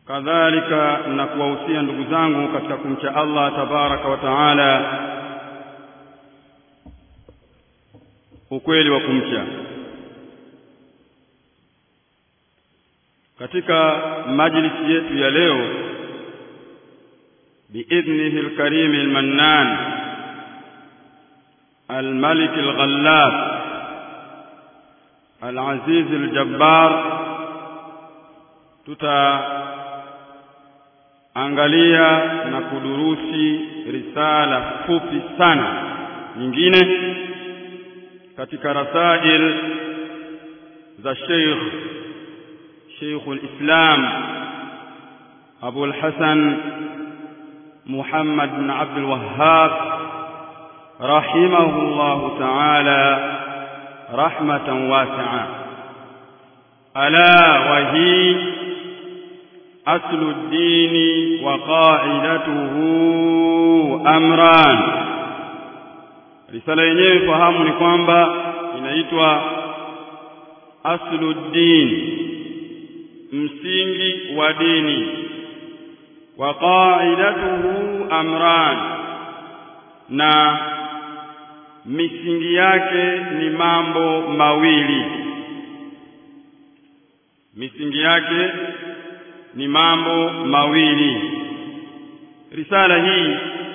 kadhalika na kuwahusia ndugu zangu katika kumcha Allah tabaraka wa taala ukweli wa kumcha katika majlisi yetu ya leo biidhnihi alkarim almannan الملك الغلاب العزيز الجبار tutaangalia na kudurusi risala fupi sana nyingine katika rasail za Sheikh Sheikh al-Islam Abu al-Hasan Muhammad bin Abdul Wahhab رحمه الله تعالى رحمة واسعة ألا وهي أصل الدين وقاعدته أمران risala yenyewe fahamu ni kwamba inaitwa asluddin msingi wa dini wa qaidatuhu amran na misingi yake ni mambo mawili misingi yake ni mambo mawili risala hii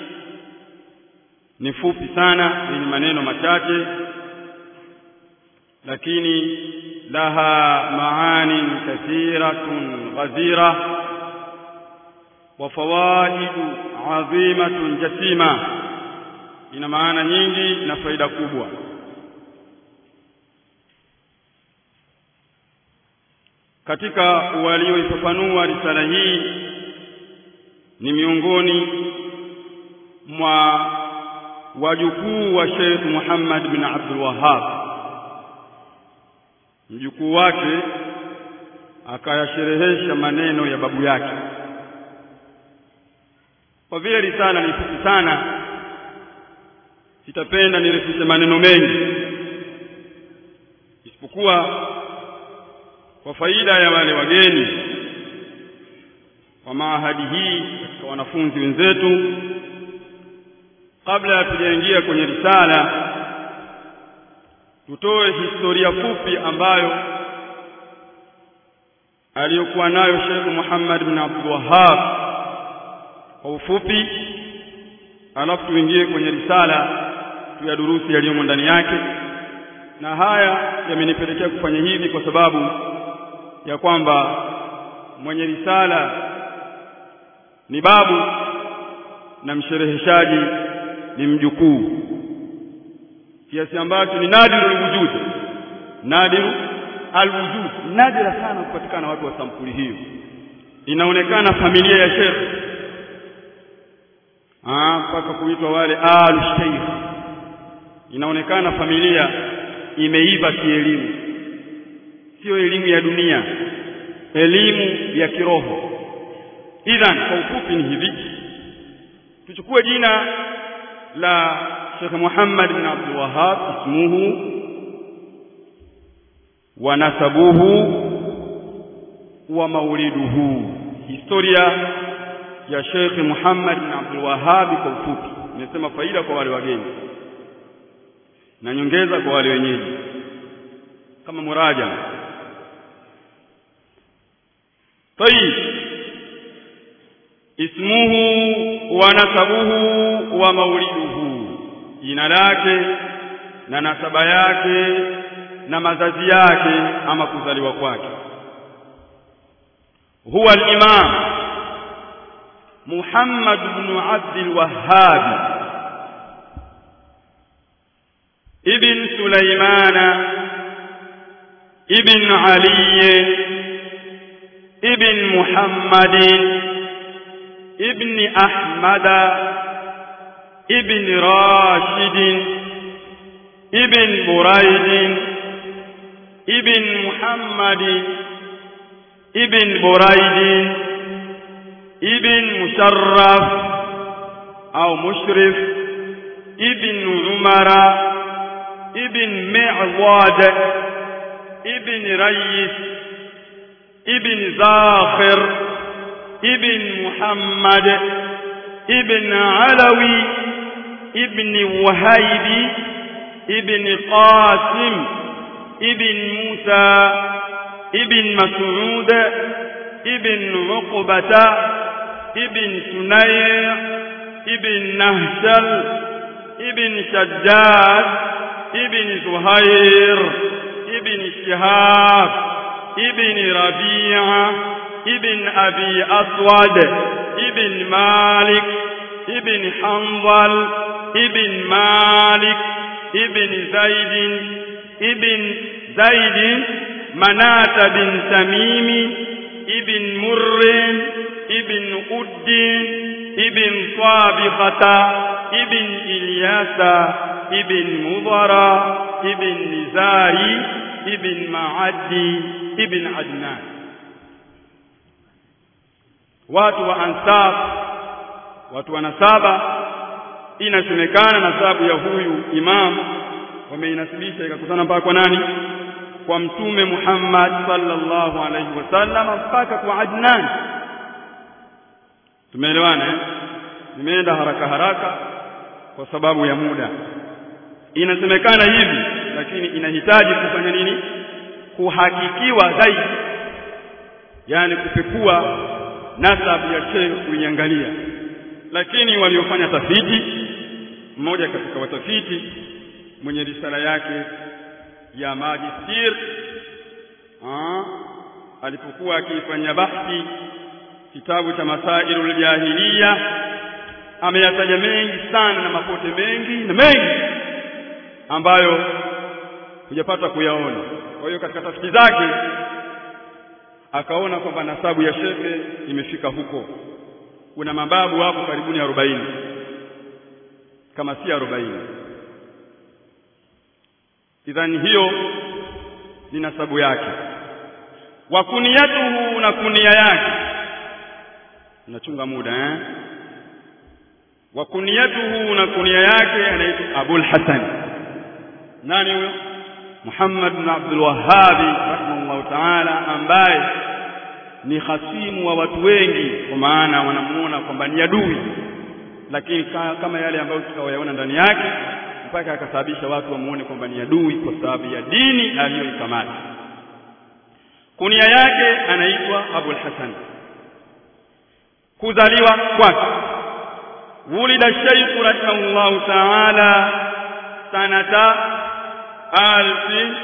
ni fupi sana yenye maneno machache lakini laha maani kathiratun ghazira wa fawaidu adhimatun jasima ina maana nyingi na faida kubwa katika walioifafanua risala hii ni miongoni mwa wajukuu wa Sheikh Muhammad bin Abdul Wahhab mjukuu wake akayasherehesha maneno ya babu yake kwa vile risala ni fupi sana sitapenda nirefushe maneno mengi isipokuwa kwa faida ya wale wageni wa maahadi hii katika wanafunzi wenzetu kabla ya tujaingia kwenye risala tutoe historia fupi ambayo aliyokuwa nayo Sheikh Muhammad bin Abdul Wahhab kwa ufupi alafu tuingie kwenye risala tuyadurusi yaliyomo ndani yake na haya yamenipelekea kufanya hivi kwa sababu ya kwamba mwenye risala ni babu na mshereheshaji ni mjukuu kiasi ambacho ni nadiru alwujud nadiru alwujud nadira sana kupatikana watu wa sampuli hiyo inaonekana familia ya Sheikh ah mpaka kuitwa wale al sheikh inaonekana familia imeiva kielimu sio elimu ya dunia elimu ya kiroho idhan kwa ufupi ni hivi tuchukue jina la Sheikh Muhammad bin Abdul Wahhab ismuhu wa nasabuhu wa mauliduhu historia ya Sheikh Muhammad bin Abdul Wahhab kwa ufupi nimesema faida kwa wale wageni na nyongeza kwa wale wenyeji kama muraja طيب ismuhu wa nasabuhu wa mauliduhu jina lake na nasaba yake na mazazi yake ama kuzaliwa kwake huwa al-imam Muhammad ibn Abd al-Wahhab ibn Sulaiman ibn Ali ibn Muhammadin ابن أحمد ابن راشد ابن بريد ابن محمد ابن بريد ابن مشرف أو مشرف ابن عمر ابن معواد ابن ريس ابن زاخر ابن محمد ابن علوي ابن وهيب ابن قاسم ابن موسى ابن مسعود ابن عقبة ابن سنير ابن نهشل ابن شجاج ابن زهير ابن شهاب ابن ربيعة ابن أبي أسود ابن مالك ابن حنظل ابن مالك ابن زيد ابن زيد مناة بن تميم ابن مر ابن أد ابن صابخة ابن إلياس ابن مضر ابن نزاري ابن معدي ابن عدنان watu wa ansab watu wa nasaba inasemekana nasabu ya huyu imam wameinasibisha ikakutana mpaka kwa nani kwa mtume Muhammad sallallahu alaihi wasallam mpaka kwa Adnan tumeelewana eh nimeenda haraka haraka kwa sababu ya muda inasemekana hivi lakini inahitaji kufanya nini kuhakikiwa zaidi yani kupekua nasabu ya shehe kuiangalia lakini waliofanya tafiti mmoja katika watafiti mwenye risala yake ya majistir alipokuwa akiifanyia bahthi kitabu cha masailul jahiliya ameyataja mengi sana na mapote mengi na mengi ambayo hujapata kuyaona kwa hiyo katika tafiti zake akaona kwamba nasabu ya shekhe imefika huko kuna mababu hapo karibuni arobaini kama si arobaini idhani hiyo ni nasabu yake wa kuniyatuhu na kunia yake nachunga muda eh wa kuniyatuhu na kunia yake anaitwa Abul Hasan nani huyo Muhammad bin Abdul Wahhab rahimahullah ta'ala ambaye ni hasimu wa watu wengi kwa maana wanamuona kwamba ni adui lakini kama yale ambayo tukawayaona ndani yake mpaka akasababisha watu wamuone kwamba ni adui kwa sababu ya dini aliyoikamata kunia yake anaitwa Abul Hasan kuzaliwa kwake ولد الشيخ رحمه الله تعالى سنة ألف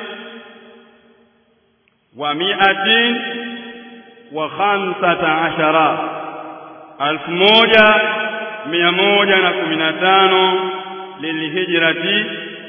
ومائة وخمسة عشر ألف موجة مئة موجة نكمنا تانو للهجرة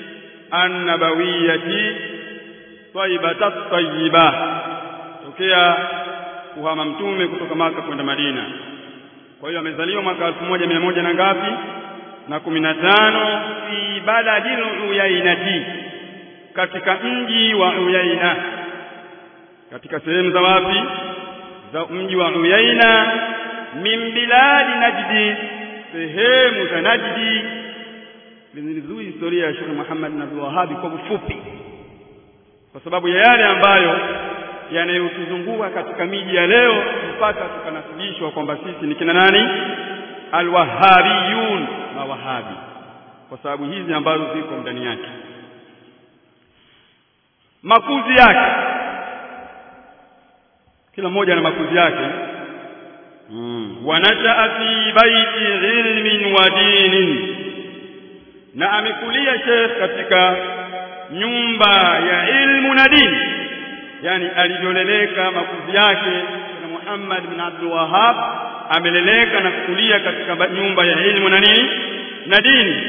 النبوية طيبة الطيبة تكيا kuhama mtume kutoka maka kwenda Madina kwa hiyo amezaliwa mwaka elfu moja mia moja na ngapi na kumi na tano fi baladil uyainati katika mji wa Uyaina katika sehemu za wapi za mji wa Uyaina min biladi Najdi sehemu za Najdi vizuri historia ya Sheikh Muhammad bin Abdul Wahhab kwa ufupi kwa sababu ya yale ambayo yanayotuzunguka katika miji ya leo mpaka tukanasibishwa kwamba sisi ni kina nani alwahabiyun mawahabi kwa sababu hizi ambazo ziko ndani yake makuzi yake kila mmoja na makuzi yake mm. wanashaa fi baiti ilmin wa dinin na amekulia Sheikh katika nyumba ya ilmu na dini yani alivyoleleka makuzi yake na Muhammad bin Abdul Wahhab ameleleka na kukulia katika nyumba ya ilmu na nini na dini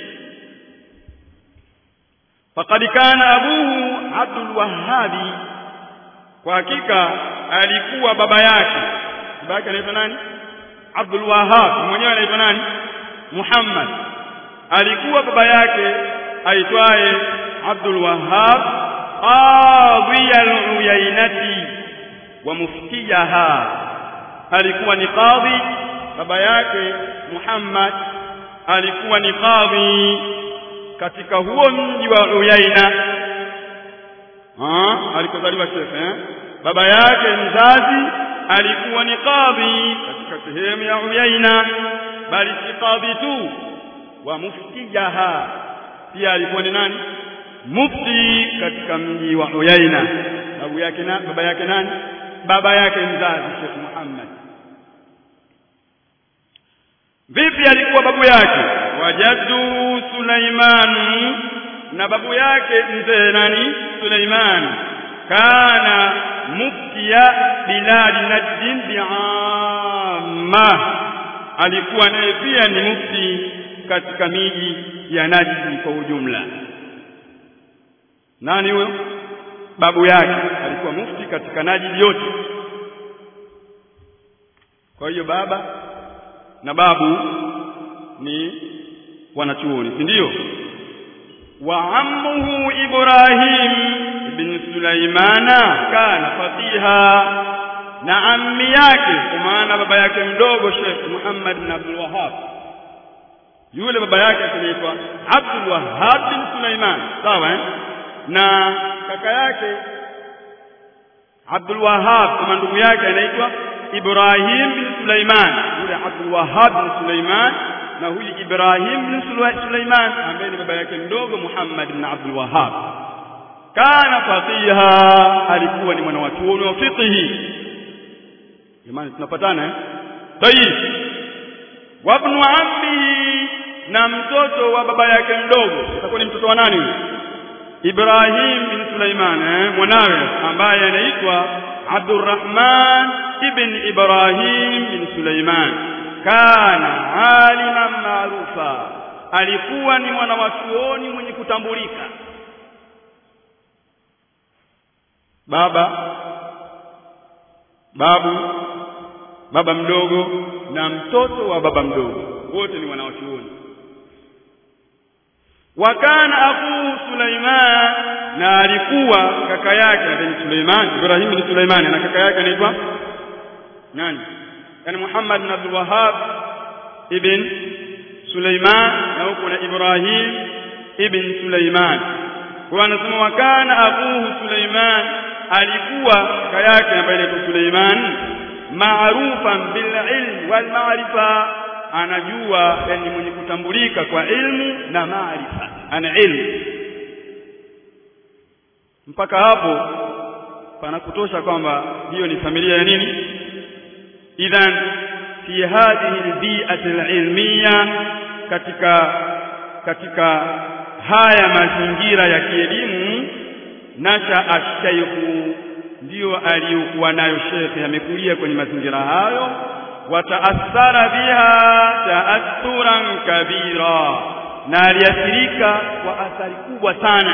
faqad kana abuhu Abdul Wahhab kwa hakika alikuwa baba yake baba yake anaitwa nani Abdul Wahhab mwenyewe anaitwa nani Muhammad alikuwa baba yake aitwaye Abdul Wahhab qadhi al-uyainati wa muftiyaha alikuwa ni qadhi baba yake Muhammad alikuwa ni qadhi katika huo mji wa Uyaina ah alikozaliwa Sheikh eh baba yake mzazi alikuwa ni qadhi katika katika sehemu ya Uyaina bali si kadhi tu wa muftijaha pia alikuwa ni nani mufti katika mji wa Uyaina babu yake na baba yake nani baba yake mzazi Sheikh Muhammad vipi alikuwa babu yake wajadu Sulaiman na babu yake mzee nani Sulaiman kana muftiya biladi najdin bi'amma alikuwa naye pia ni mufti katika miji ya Najd kwa ujumla nani huyo babu yake alikuwa mufti katika Najd yote kwa hiyo baba na babu ni wanachuoni si ndio wa ammuhu Ibrahim ibn Sulaimana kana fatiha na ammi yake kwa maana baba yake mdogo Sheikh Muhammad bin Abdul Wahhab yule baba yake anaitwa Abdul Wahhab bin Sulaiman sawa eh? na kaka yake Abdul Wahhab kama ndugu yake anaitwa Ibrahim bin Sulaiman yule Abdul Wahhab bin Sulaiman na huyu Ibrahim bin Sulaiman ambaye ni baba yake mdogo Muhammad bin Abdul Wahhab kana faqiha alikuwa ni mwana wa chuoni wa fiqhi jamani tunapatana eh tayib wa ibn ammihi na mtoto wa baba yake mdogo atakuwa ni mtoto wa nani Ibrahim bin Sulaiman eh mwanawe ambaye anaitwa Abdurrahman ibn Ibrahim bin Sulaiman kana aliman maarufa alikuwa ni mwana wa chuoni mwenye kutambulika baba babu baba mdogo na mtoto wa baba mdogo wote ni wanawachuoni wakana akuu Sulaiman na alikuwa kaka yake ni Sulaiman Ibrahim ni Sulaiman na kaka yake anaitwa nani yani Muhammad bin Abdul Wahhab ibn Sulaiman na huko na Ibrahim ibn Sulaiman kwa anasema wakana akuhu Sulaiman alikuwa kaka yake ambaye anaitwa Sulaiman maarufan bil ilm wal ma'rifa anajua yani mwenye kutambulika kwa ilmu na maarifa ana ilmu mpaka hapo panakutosha kwamba hiyo ni familia ya nini idhan fi hadhihi albi'ati alilmiya katika katika haya mazingira ya kielimu nasha ashaykhu ndiyo aliyokuwa nayo shekhe amekulia kwenye mazingira hayo wataathara biha taathuran kabira na aliathirika kwa athari kubwa sana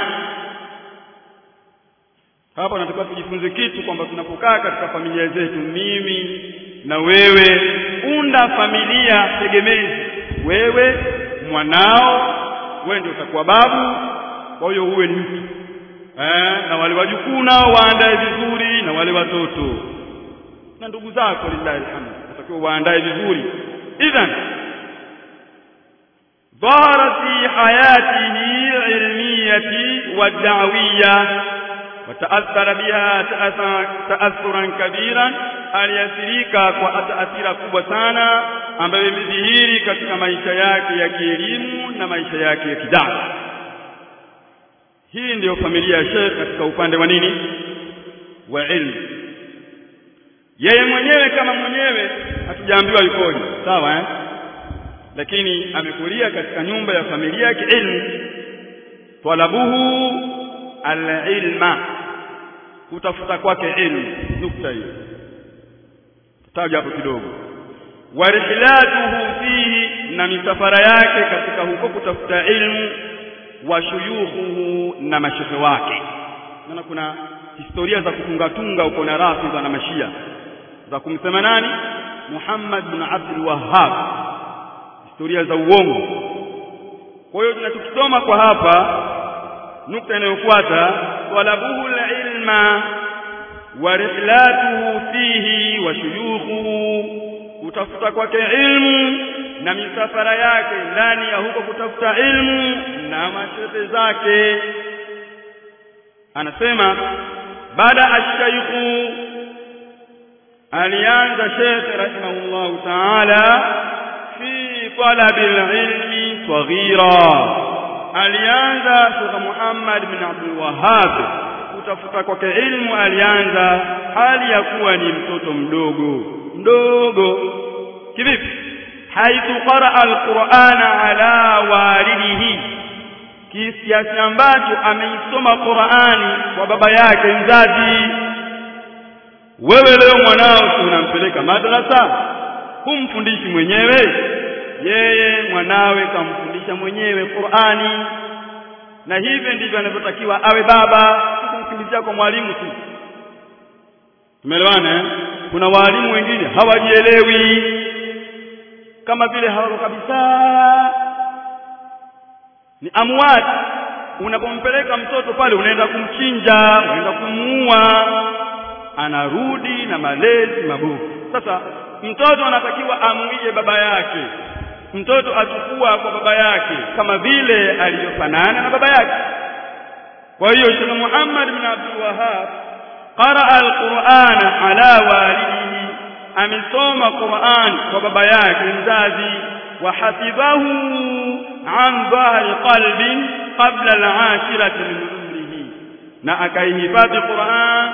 hapa nataka tujifunze kitu kwamba tunapokaa katika familia zetu mimi na wewe unda familia tegemezi wewe mwanao wewe ndio utakuwa babu kwa hiyo uwe ni mtu eh, na wale wajukuu nao waandae vizuri na wale watoto na ndugu zako lillahi alhamd utakiwa waandae vizuri idhan ظهر في حياته العلمية والدعوية وتأثر بها تأثرا كبيرا aliathirika kwa taathira kubwa sana ambayo imedhihiri katika maisha yake ya kielimu na maisha yake ya kidawa hii ndiyo familia ya Sheikh katika upande wa nini wa ilmu yeye mwenyewe kama mwenyewe hatujaambiwa yukoje sawa eh lakini amekulia katika nyumba ya familia ya kiilmu talabuhu alilma kutafuta kwake ilmu nukta hiyo taja hapo kidogo warihlatuhu fihi na misafara yake katika huko kutafuta ilmu wa shuyukhuhu na mashehe wake maana kuna historia za kutungatunga uko na rafidha na mashia za kumsema nani Muhammad bin Abdul Wahhab historia za uongo kwa hiyo tunachokisoma kwa hapa nukta inayofuata talabuhu ilma wa rihlatuhu fihi wa shuyukhuhu kutafuta kwake ilmu na misafara yake ndani ya huko kutafuta ilmu na mashehe zake anasema baada ashaykhu alianza Sheikh rahimahullahu ta'ala fi talabil ilmi saghira alianza Sheikh Muhammad bin Abdul Wahhab kutafuta kwake ilmu alianza hali ya kuwa ni mtoto mdogo mdogo kivipi haithu qaraa alqur'ana ala walidihi kiasi ambacho ameisoma Qur'ani kwa baba yake mzazi wewe leo mwanao unampeleka madrasa humfundishi mwenyewe yeye mwanawe kamfundisha mwenyewe Qur'ani na hivyo ndivyo anavyotakiwa awe baba kumkimbizia kwa mwalimu tu tumeelewana eh? kuna walimu wengine hawajielewi kama vile hawako kabisa ni amwat unapompeleka mtoto pale unaenda kumchinja unaenda kumuua anarudi na malezi mabovu sasa mtoto anatakiwa amuige baba yake mtoto achukua kwa baba yake kama vile alivyofanana na baba yake kwa hiyo Sheikh Muhammad bin Abdul Wahhab qaraa al-Qur'ana ala walidihi amesoma Qur'an kwa baba yake mzazi wa hafidhahu an dhahri qalbin qabla al-ashirati min umrihi na akaihifadhi Qur'an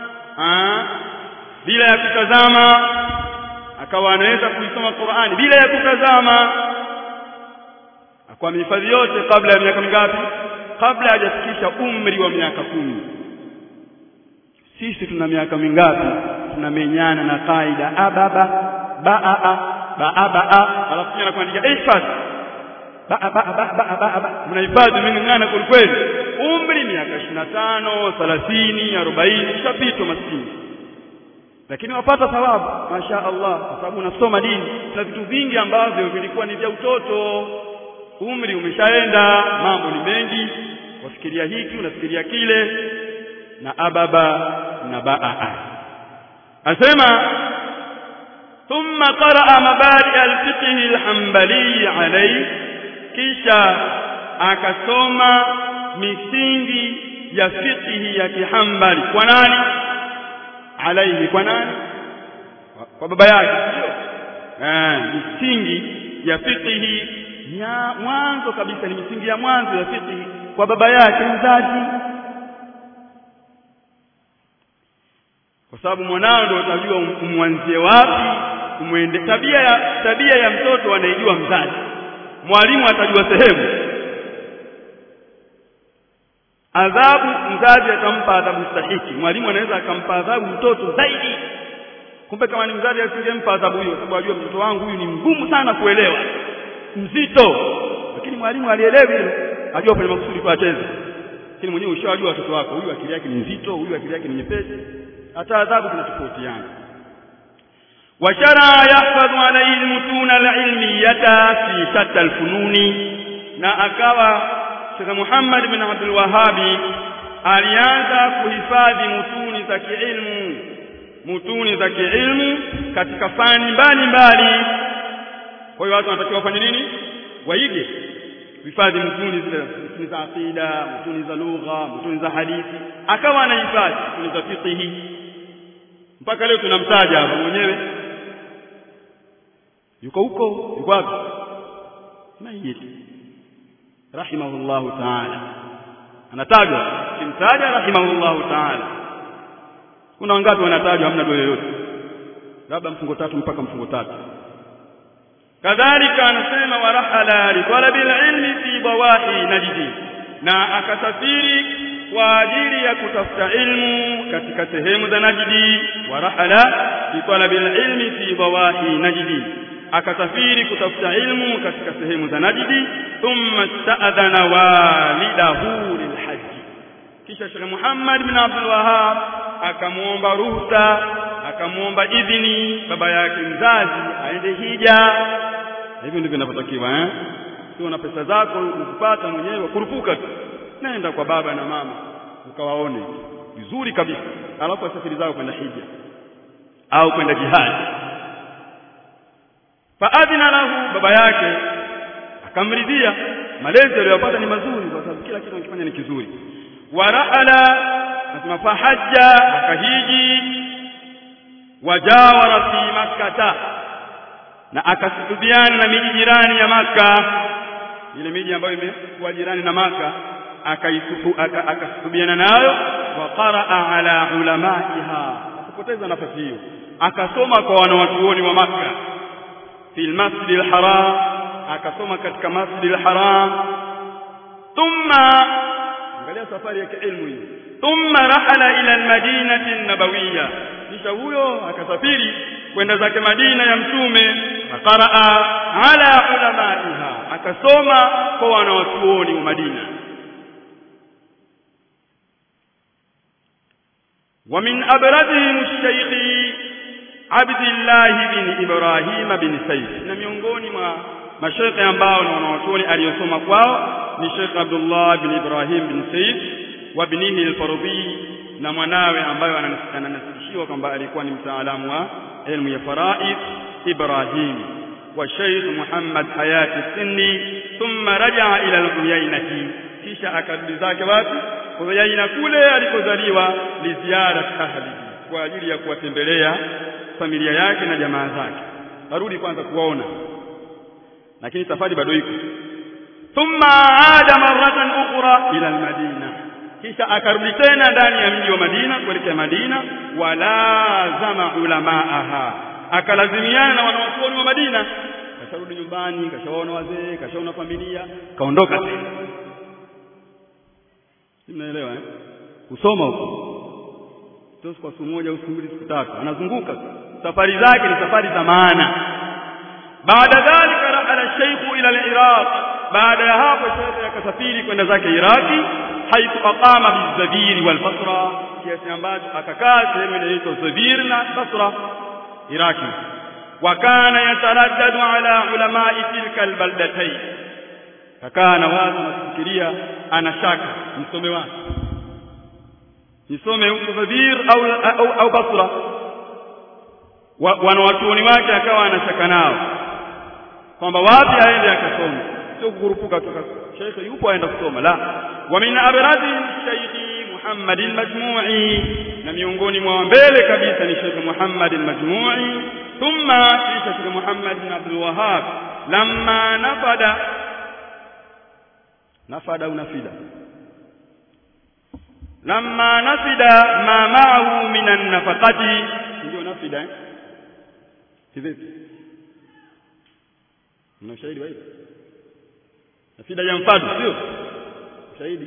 bila ya kutazama akawa anaweza kuisoma Qur'ani bila ya kutazama kwa mihifadhi yote kabla ya miaka mingapi kabla hajafikisha umri wa miaka kumi sisi tuna miaka mingapi tunamenyana na kaida ababa baa baaba alafu tena kuandika ihfadh baa baa baa baa mnahifadhi ming'ang'ana kweli kweli umri miaka 25 30 40 ushapitwa maskini lakini wapata thawabu masha Allah kwa sababu unasoma dini na vitu vingi ambavyo vilikuwa ni vya utoto umri umeshaenda mambo ni mengi wafikiria hiki unafikiria kile na ababa na baa asema thumma qaraa mabadi alfiqh alhanbali alayhi kisha akasoma misingi ya fiqh ya kihambali kwa nani alaihi kwa nani kwa baba yake sio eh misingi ya fiqh ya mwanzo kabisa ni misingi ya mwanzo ya fiqh kwa baba yake mzazi kwa sababu mwanao ndio utajua umwanzie wapi umwende tabia ya tabia ya mtoto anaijua mzazi mwalimu atajua sehemu adhabu mzazi atampa adhabu stahiki mwalimu anaweza akampa adhabu mtoto zaidi kumbe kama ni mzazi asingempa adhabu hiyo sababu ajua mtoto wangu huyu ni mgumu sana kuelewa mzito lakini mwalimu alielewi hilo ajua kwenye makusudi tu acheze lakini mwenyewe ushawajua watoto wako huyu akili yake ni nzito huyu akili yake ni nyepesi hata adhabu zinatofautiana washara yahfadhu alayhi almutuna alilmiyata fi shatta alfununi na akawa Sheikh Muhammad bin Abdul Wahhabi alianza kuhifadhi mutuni za kiilmu mutuni za kiilmu katika fani mbalimbali kwa hiyo watu wanatakiwa wafanye nini waige kuhifadhi mutuni zile mutuni za aqida mutuni za lugha mutuni za hadithi akawa anahifadhi mutuni za fiqh mpaka leo tunamtaja hapa mwenyewe yuko huko yuko wapi maiti rahimahullahu ta'ala anatajwa kimtaja rahimahullahu ta'ala kuna wangapi wanatajwa hamna dole yoyote labda mfungo tatu mpaka mfungo tatu kadhalika anasema warahala li talabi ilmi fi bawahi najdi na akasafiri kwa ajili ya kutafuta ilmu katika sehemu za Najdi warahala li talabi ilmi fi bawahi najdi akasafiri kutafuta ilmu katika sehemu za Najdi thumma sta'adhana walidahu lilhaji kisha Sheikh Muhammad bin Abdul Wahhab akamuomba ruhusa akamuomba idhini baba yake mzazi aende hija hivyo ndivyo inavyotakiwa eh sio na pesa zako ukipata mwenyewe kurupuka tu nenda kwa baba na mama ukawaone vizuri kabisa alafu asafiri zao kwenda hija au kwenda jihadi faadhina lahu baba yake akamridhia malezi aliyopata ni mazuri kwa sababu kila kitu anakifanya ni kizuri waraala nasema fahaja akahiji wajawara fi makkata na akasuhubiana na miji jirani ya maka ile miji ambayo imekuwa jirani na maka akasuhubiana nayo wa qaraa ala ulamaiha akapoteza nafasi hiyo akasoma kwa wanawachuoni wa maka fil masjid al-haram akasoma katika masjid al-haram thumma angalia safari ya kiilmu hii thumma rahala ila al-madinati an-nabawiyya kisha huyo akasafiri kwenda zake Madina ya mtume akaraa ala ulamaiha akasoma kwa wanawachuoni wa Madina ومن أبرزهم الشيخ عبد الله بن إبراهيم بن سيف na miongoni mwa mashaikh ambao na wanawachuoni aliyosoma kwao ni Sheikh Abdullah bin Ibrahim bin Said wa binihi al-Fardhi na mwanawe ambayo ananasibishiwa kwamba alikuwa ni mtaalamu wa elimu ya faraid Ibrahim wa Sheikh Muhammad Hayati Sinni thumma raja'a ila al-Uyainati kisha akarudi zake wapi Uyaina kule alikozaliwa liziara ahli kwa ajili ya kuwatembelea familia yake na jamaa zake arudi kwanza kuwaona lakini safari bado iko thumma aada maratan ukhra ila almadina kisha akarudi tena ndani ya mji wa Madina kuelekea Madina walazama ulamaaha akalazimiana na wanawachuoni wa Madina kasharudi nyumbani kashaona wazee kashaona familia kaondoka tena mnaelewa eh kusoma huko sio kwa siku moja au siku mbili siku tatu anazunguka safari zake ni safari za maana baada dhalika rahala shaykhu ila al-iraq baada ya hapo shaykh akasafiri kwenda zake iraki haithu aqama bizabiri wal basra kiasi ambacho akakaa sehemu inaitwa zabir na basra iraki wa kana yataraddadu ala ulama'i tilka albaldatayn kakaa na watu nafikiria ana shaka msome wapi nisome huko Zabir au au, au Basra wa, wanawachuoni wake akawa anashaka nao kwamba wapi aende akasoma sio kukurupuka tu sheikh yupo aenda kusoma la wa min abrazi shaykh Muhammad al-Majmu'i na miongoni mwa mbele kabisa ni Sheikh Muhammad al-Majmu'i thumma kisha Sheikh Muhammad bin Abdul Wahhab lamma nafada nafada au nafida lamma nafida ma ma'ahu min an-nafaqati ndio nafida eh kivipi mna ushahidi wa hili nafida ya mfado sio ushahidi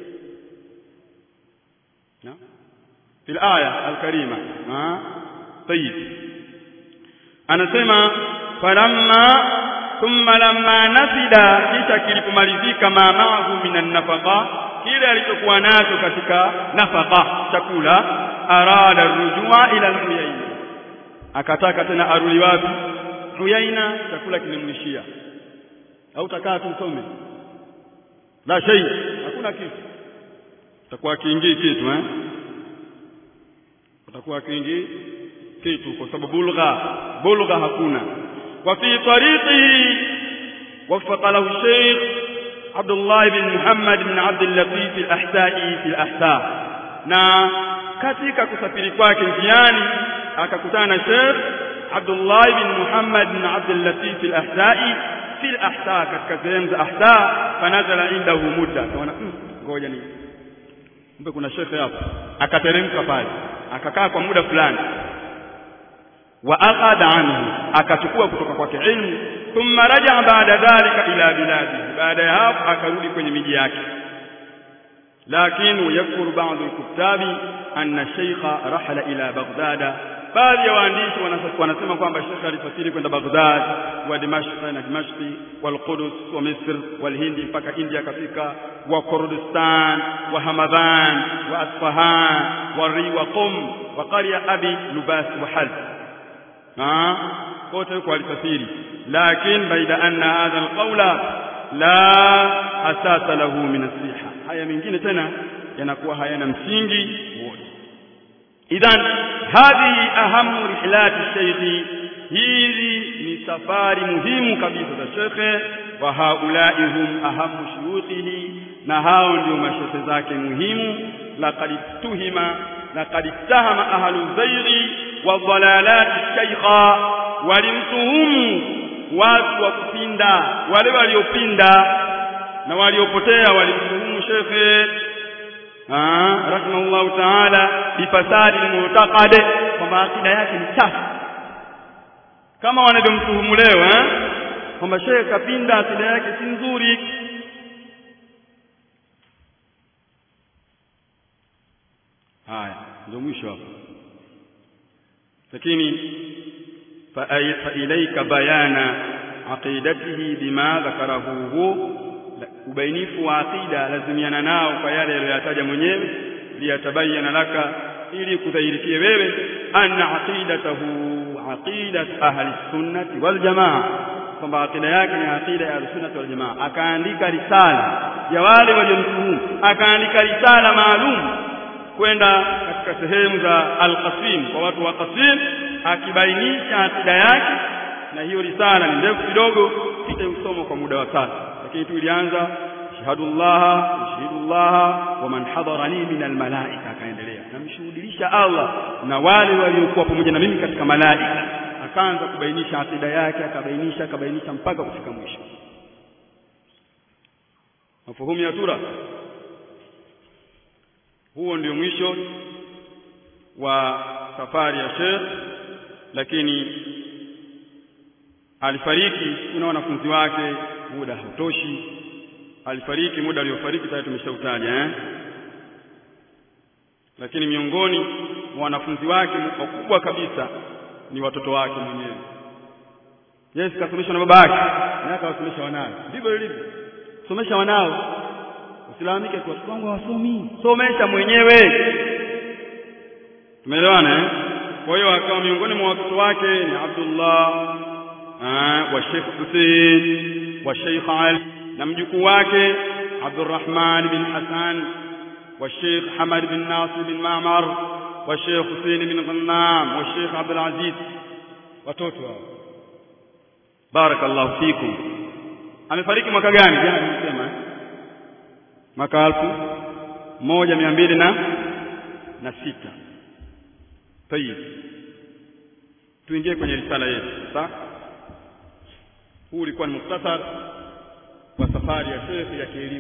na في الآية الكريمة ها طيب anasema falamma thumma lamma nafida kisha kilipomalizika mamaahu minan nafaqa kile alichokuwa nacho katika nafaqa chakula arada rujua ila al-uyaina akataka tena arudi wapi uyaina chakula kimemlishia au takaa tumsome la shay hakuna kitu takuwa kiingii kitu eh utakuwa kiingii kitu kwa sababu bulgha bulgha hakuna wa fi tariqihi وفق له الشيخ عبد الله بن محمد بن عبد اللطيف الأحسائي في الأحساء na katika kusafiri kwake njiani akakutana na Sheikh Abdullah bin Muhammad bin Abdul Latif al-Ahsai fi al-Ahsa katika sehemu za Ahsa fanazala indahu mudda kaona ngoja ni mbe kuna Sheikh hapo akateremka pale akakaa kwa muda fulani wa akhadha anhu akachukua kutoka kwake ilmu thumma raja baada dhalika ila biladi baada ya hapo akarudi kwenye miji yake lakini yakuru baadhi alkutabi anna shaykha rahala ila baghdad baadhi ya waandishi wanasema kwamba Sheikh alisafiri kwenda Baghdad wa Dimashq na Dimashq wal Qudus wa Misr wal Hindi mpaka India kafika wa Kurdistan wa Hamadan wa Asfahan wa Ri wa Qum wa qarya Abi Lubas wa Halb kote huko alisafiri lakini baida anna hadha alqawla la asasa lahu min asiha haya mengine tena yanakuwa hayana msingi wote idhan hadhihi ahamu rihlati shaykhi hizi ni safari muhimu kabisa za shekhe wa haulai hum ahamu shuyukhihi na hao ndio mashekhe zake muhimu laqad tuhima laqad ittahama ahlu zairi wa dhalalati shaykha walimtuhumu watu wa kupinda wale waliopinda na waliopotea walimtuhumu shekhe rahimahullahu taala bifasadi lmutakade kwamba akida yake ni chafu kama wanavyomtuhumu leo eh? kwamba shekhe kapinda akida yake si nzuri haya ndio mwisho hapo lakini فإليك بيان عقيدته بما ذكره هو ubainifu wa aqida lazimiana nao kwa yale aliyoyataja mwenyewe liyatabayana laka ili kudhahirikie wewe anna aqidatahu aqidat ahli sunnati wal jamaa kwamba aqida yake ni aqida ya sunnati wal jamaa akaandika risala ya wale waliomtuhumu akaandika risala maalum kwenda katika sehemu za al-Qasim kwa watu wa Qasim akibainisha akida yake na hiyo risala ni ndefu kidogo sitausoma kwa muda wa sasa lakini tu ilianza shahadullah shahidullah wa man hadarani min almalaika akaendelea namshuhudilisha Allah na wale waliokuwa pamoja na mimi katika malaika akaanza kubainisha akida yake akabainisha akabainisha mpaka kufika mwisho mafuhumu ya sura huo ndio mwisho wa safari ya Sheikh lakini alifariki kuna wanafunzi wake muda hautoshi alifariki muda aliofariki tayari tumeshautaja eh lakini miongoni mwa wanafunzi wake wakubwa kabisa ni watoto wake mwenyewe Yes kasomeshwa na baba yake na akawasomesha wanawe ndivyo ilivyo somesha wanao usilalamike kwa watoto wangu hawasomi somesha mwenyewe tumeelewana eh kwa hiyo akawa miongoni mwa watoto wake ni Abdullah wa Sheikh Hussein wa Sheikh Ali na mjukuu wake Abdurrahman bin Hassan wa Sheikh Hamad bin Nasir bin Ma'mar wa Sheikh Hussein bin Ghannam wa Sheikh Abdul Aziz watoto hao barakallahu fikum amefariki mwaka gani jana nimesema mwaka elfu moja mia mbili na na sita tayib tuingie kwenye risala yetu sasa huu ulikuwa ni muktasar wa safari ya shekhi ya kielimu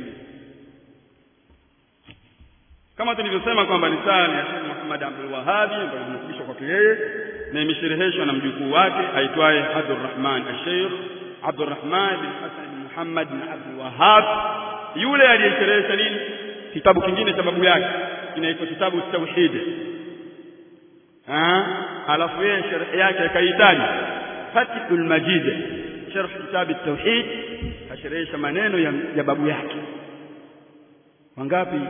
kama tulivyosema kwamba risala ya Sheikh Muhammad Abdul Wahhabi ambayo imefundishwa kwake yeye na imeshereheshwa na mjukuu wake aitwaye Abdurrahman al-Sheikh Abdurrahman bin Hassan bin Muhammad bin Abdul Wahhab yule aliyesherehesha nini kitabu kingine cha babu yake kinaitwa kitabu Tauhid ah alafu yeye sharh yake akahitaji Fathul Majid sharh kitabu Tauhid asherehesha maneno ya, ya babu yake wangapi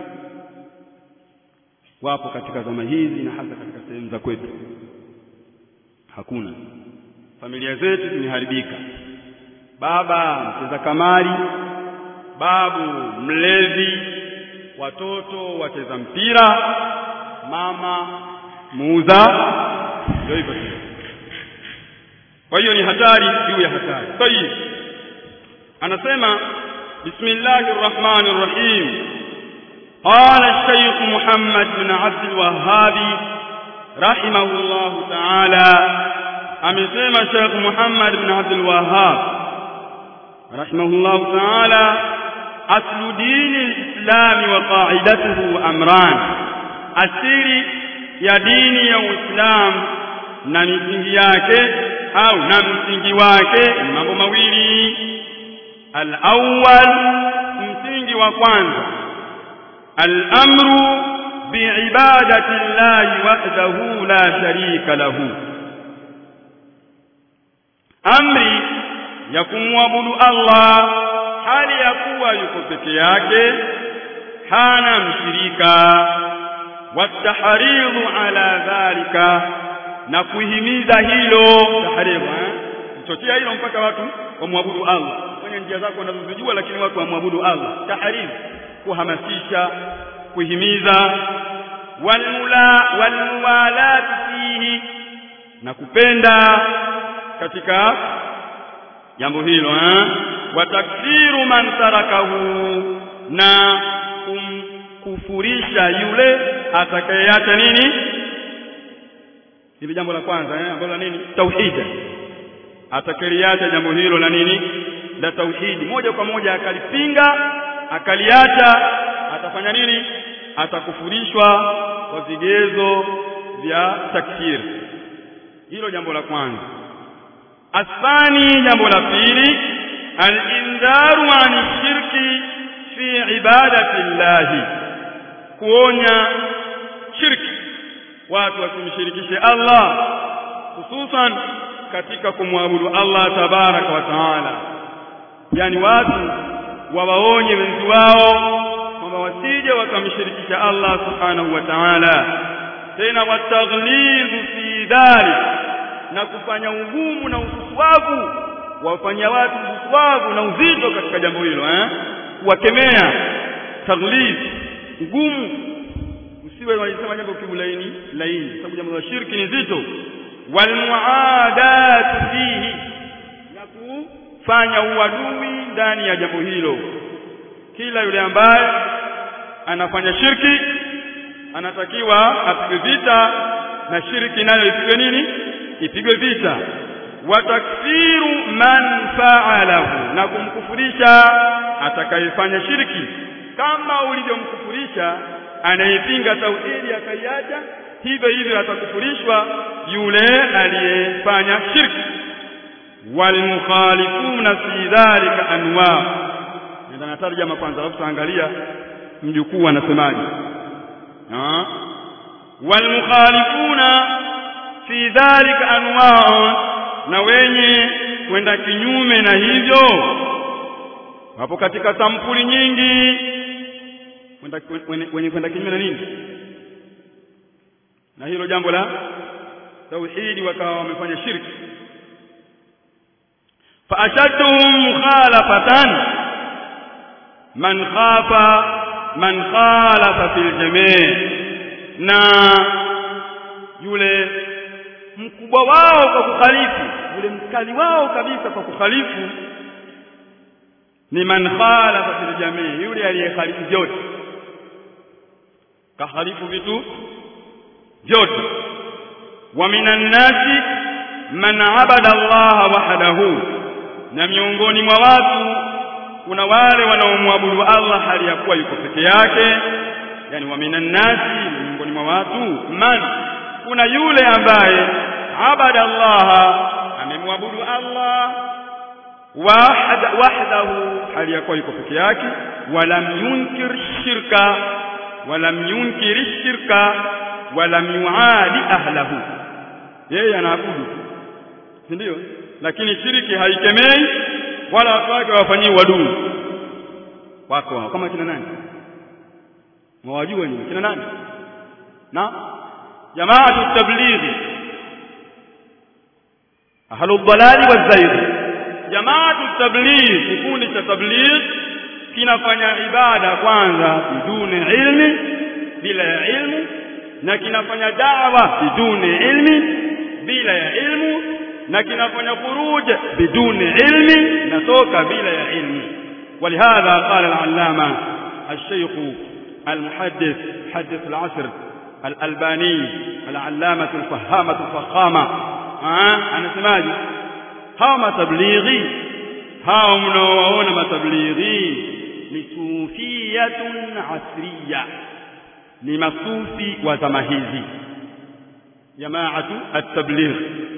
wapo katika zama hizi na hasa katika sehemu za kwetu hakuna familia zetu zimeharibika baba mcheza kamari babu mlevi watoto wacheza mpira mama muuza ndio hivyo kwa hiyo ni hatari juu ya hatari tayib anasema bismillahir rahmanir rahim قال الشيخ محمد بن عبد الوهاب رحمه الله تعالى amesema Sheikh Muhammad bin Abdul Wahhab rahimahullah ta'ala aslu dini al-islam wa qa'idatuhu amran asili ya dini ya Uislam na misingi yake au na msingi wake ni mambo mawili al-awwal msingi wa kwanza al-amru bi'ibadati Allah wahdahu la sharika lahu amri ya kumwabudu Allah hali ya kuwa yuko peke yake hana mshirika wataharidhu ala dhalika na kuhimiza hilo taharibu kuchochea hilo mpaka watu wamwabudu Allah kwenye njia zako wanazozijua lakini watu wamwabudu Allah taharibu kuhamasisha kuhimiza walmula walmuwalat fihi na kupenda katika jambo hilo eh watakfiru man tarakahu na kumkufurisha yule atakayeacha nini hili jambo la kwanza eh ambalo la nini tauhid atakaliacha jambo hilo la nini la tauhidi moja kwa moja akalipinga akaliacha atafanya nini atakufurishwa kwa vigezo vya takfir hilo jambo la kwanza athani jambo la pili al-indharu an shirki fi ibadati llahi kuonya shirki watu wasimshirikishe Allah hususan katika kumwabudu Allah tabaraka wa taala yani watu wawaonye wenzi wao kwamba wasije wakamshirikisha Allah subhanahu wa ta'ala tena wataghlizu fi dhalik na kufanya ugumu na ususwavu wafanyia watu ususwavu na uzito katika jambo hilo eh kuwakemea taghliz ugumu usiwe wanasema jambo kibulaini laini sababu jambo la shirki ni zito wal muadat fihi na kufanya uadui ndani ya jambo hilo kila yule ambaye anafanya shirki anatakiwa apigwe vita na shirki nayo ipigwe nini ipigwe vita wa takfiru man fa'alahu na kumkufurisha atakayefanya shirki kama ulivyomkufurisha anayepinga tauhidi akaiacha hivyo hivyo atakufurishwa yule aliyefanya shirki walmukhalifuna fi dhalika anwa ndio natarjama kwanza alafu tuangalia mjukuu anasemaje walmukhalifuna fi dhalika anwa na wenye kwenda kinyume na hivyo wapo katika sampuli nyingi wenye kwenda kinyume na nini na hilo jambo la tauhidi wakawa wamefanya shirki fa ashadduhum mukhalafatan man khafa man khalafa fil jami' na yule mkubwa wao kwa kukhalifu yule mkali wao kabisa kwa kukhalifu ni man khalafa fil jami' yule aliyekhalifu vyote kahalifu vitu vyote wa minan nasi man abada Allah wahdahu na miongoni mwa watu kuna wale wanaomwabudu Allah hali ya kuwa yuko peke yake yani wa minan nasi miongoni mwa watu man kuna yule ambaye abada Allah amemwabudu Allah wahda wahdahu hali ya kuwa yuko peke yake walam yunkir shirka walam yunkir shirka walam yuadi ahlahu yeye anaabudu si ndio lakini shiriki haikemei wala watu wake wafanyii wadui wako hao kama kina nani mwajua ni kina nani na jamaa tablighi ahlu dhalali wazairi jamaa tablighi kikundi cha tablighi kinafanya ibada kwanza biduni ilmi bila ya ilmu na kinafanya dawa biduni ilmi bila ya ilmu na kinafanya khuruj biduni ilmi natoka bila ya ilmu ولهذا قال العلامة الشيخ المحدث حدث العصر الألباني العلامة الفهامة الفخامة ها أنا سماجي هاو تبليغي هاو منوعون تبليغي لصوفية عصرية ni masufi wa zama hizi jamaatu at-tabligh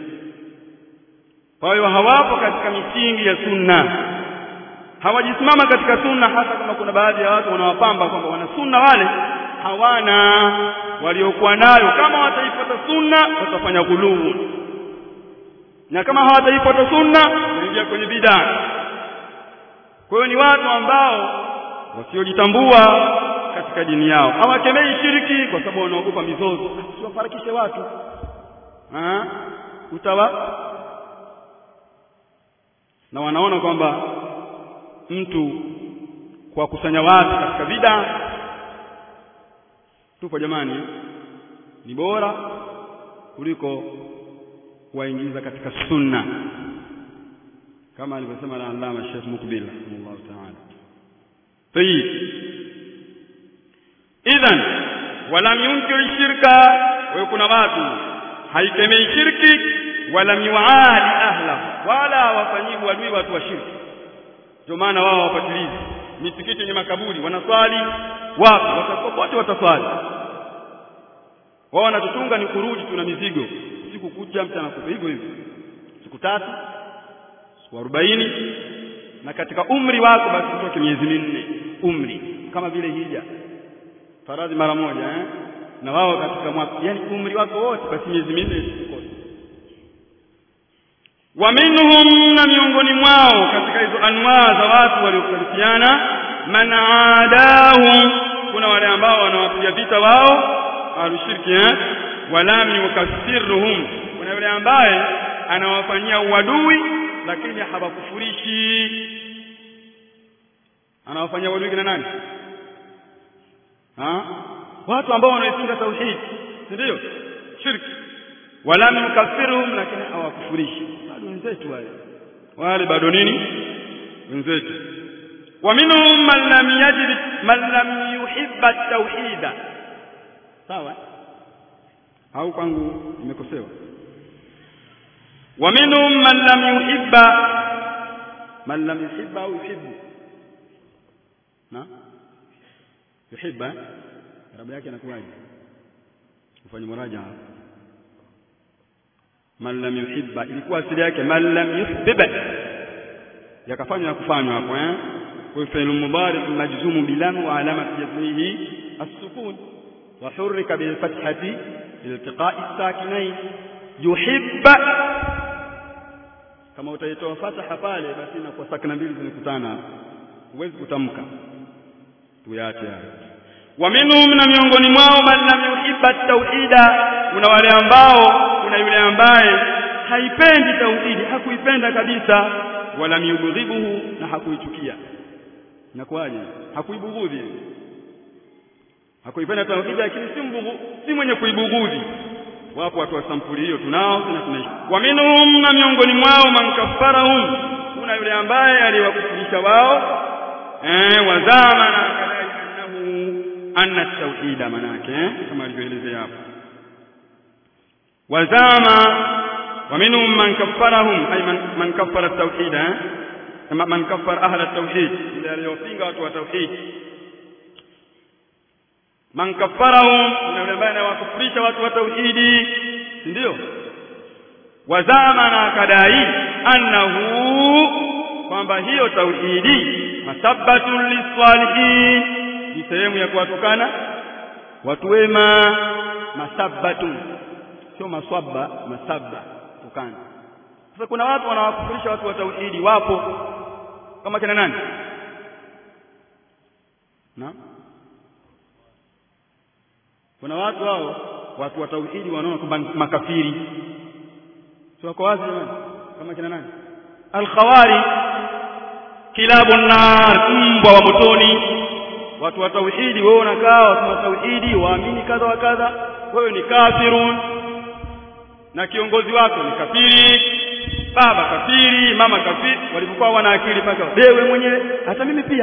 kwa hiyo hawapo katika misingi ya sunna hawajisimama katika sunna hasa kama kuna baadhi ya watu wanawapamba kwamba wana sunna wale hawana waliokuwa nayo kama wataifuata sunna watafanya ghuluu na kama hawataifuata sunna wataingia kwenye bid'a kwa hiyo ni watu ambao wasiojitambua katika dini yao hawakemei shiriki kwa sababu wanaogopa mizozo siwafarakishe watu ha? utawa na wanaona kwamba mtu kwa kusanya watu katika bida tupo jamani ni bora kuliko kuwaingiza katika sunna kama alivyosema na Allama Sheikh Mukbil rahimahullah ta'ala tayyib idhan walam yunkir shirka wa kuna watu haikemei shirki wala yuadi ahla wala hawafanyii uadui watu wa shirki ndio maana wao hawapatilizi misikiti yenye makaburi wanaswali wapi watakopote wataswali wao wanatutunga ni kuruji tuna mizigo siku kucha mchana kupe hivyo hivyo siku tatu siku arobaini na katika umri wako basi utoke miezi minne umri kama vile hija faradhi mara moja eh? na wao katika mwaka yani umri wako wote basi miezi minne isikose wa minhum na miongoni mwao katika hizo anwaa za watu waliokarifiana man adahum kuna wale ambao wanawapiga vita wao alushirki eh? walam yukaffirhum kuna yule ambaye anawafanyia uadui lakini hawakufurishi anawafanyia uadui kina nani ha? watu ambao wanaipinga tauhid si ndio shirki walam yukaffirhum lakini hawakufurishi bado wenzetu wale wale bado nini wenzetu wa minhum man lam yajid man lam yuhibba at-tauhid sawa au kwangu nimekosewa wa minhum man lam yuhibba man lam yuhibba au yuhibbu na yuhibba rabu yake inakuwaje ufanye muraja hapa man lam yuhibba ilikuwa asili yake man lam yuhibba yakafanywa ya kufanywa hapo eh kwa fi'l mudari majzum bilam wa alamati jazmihi as-sukun wa hurrika bil fathati iltiqa'i as-sakinain yuhibba kama utaitoa fataha pale basi na kwa sakina mbili zinakutana huwezi kutamka tuyache hayo wa minhum na miongoni mwao man lam yuhibba tauhida kuna wale ambao kuna yule ambaye haipendi tauhidi hakuipenda kabisa wala miubghidhuhu na hakuichukia inakuwaje hakuibughudhi hakuipenda tauhidi lakini si mbughu si mwenye kuibughudhi wapo watu wa sampuli hiyo tunao na tunaishi wa minhum na miongoni mwao man kaffarahum kuna yule ambaye aliwakufurisha wao eh wazama na kadai annahu anna tauhida manake eh? kama alivyoelezea hapo wazama wa minhum man kaffarahum ay man, man kaffara at-tauhid eh? kama man kaffara ahla at-tauhid ile aliyopinga watu wa tauhid man kaffarahum kuna yule ambaye anawakufurisha watu wa tauhidi ndio wazama na kadai annahu kwamba hiyo tauhidi masabbatun lisalihin ni sehemu ya kuwatukana watu wema masabbatun sio maswaba masabba tukana sasa kuna watu wanawakufurisha watu wa tauhidi wapo kama kina nani na kuna watu hao watu wa tauhidi wanaona kwamba makafiri sio wako wazi jamani kama kina nani al-khawari kilabun nar mbwa wa motoni watu wa tauhidi wewe unakaa watu wa tauhidi waamini kadha wa kadha wewe ni kafirun na kiongozi wako ni kafiri baba kafiri mama kafiri walipokuwa wana akili paka wewe mwenyewe hata mimi pia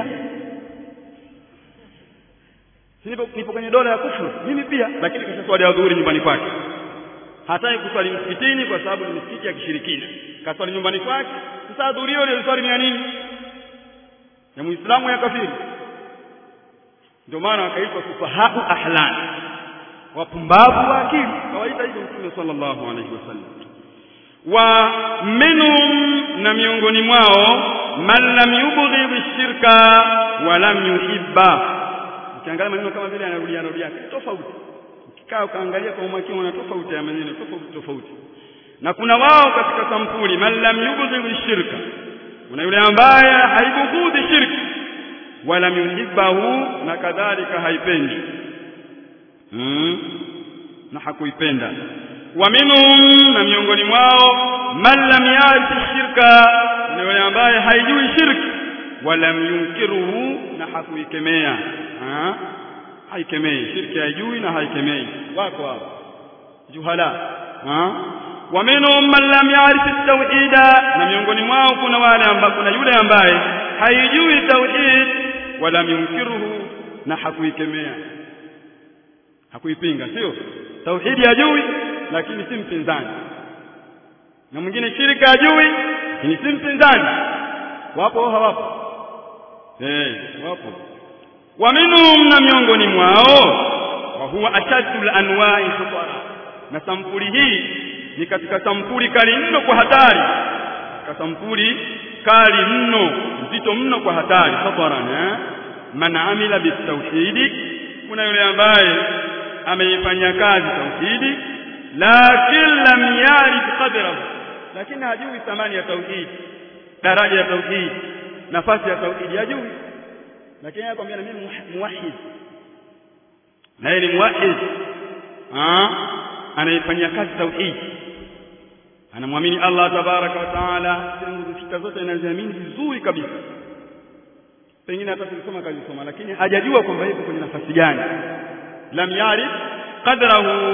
nipo, nipo kwenye dola ya kufuru mimi pia lakini kisha swali ya dhuhuri nyumbani kwake hataki kuswali msikitini kwa sababu ni msikiti ya kishirikina kaswali nyumbani kwake sasa dhuhuri hiyo ile swali ni ya nini ya muislamu ya kafiri ndio maana wakaitwa sufahau ahlan wapumbavu wa akili kawaita hivyo mtume sallallahu alaihi wasallam wa minhum na miongoni mwao man lam yubghidhi shirka wa lam yuhibba ukiangalia maneno kama vile anarudia anarudia tofauti ukikaa ukaangalia kwa umakini una tofauti ya maneno tofauti tofauti na kuna wao katika sampuli man lam yubghidhi shirka kuna yule ambaye haibughudhi shirki wala yuhibbahu na kadhalika haipendi hmm. na hakuipenda wa minhum na miongoni mwao man lam yarif shirka na yule ambaye haijui shirki wala yunkiruhu na hakuikemea ha? haikemei shirki haijui na haikemei wako hapo juhala ha? wa minhum man lam yarif at-tauhida na miongoni mwao kuna wale ambao kuna yule ambaye haijui tauhid wala yunkiruhu na hakuikemea hakuipinga sio tauhidi hajui lakini si mpinzani na mwingine shirka ajui lakini si mpinzani wapo au hawapo eh wapo wa minhum na miongoni mwao wa huwa ashaddu al-anwa'i khatara na sampuli hii ni katika sampuli kali mno kwa hatari katika sampuli kali mno nzito mno kwa hatari khatara eh man amila bitawhidi kuna yule ambaye ameifanyia kazi tauhidi lakin lam yarif qadrahu lakini hajui thamani ya tauhidi daraja ya tauhidi nafasi ya tauhidi hajui lakini anakuambia na mimi muwahhid na yeye ni muwahhid ah anaifanyia kazi tauhidi anamwamini Allah tabaraka wa taala nguzo sita zote anaziamini vizuri kabisa pengine hata tulisoma kazisoma lakini hajajua kwamba yuko kwenye nafasi gani lam yarif qadrahu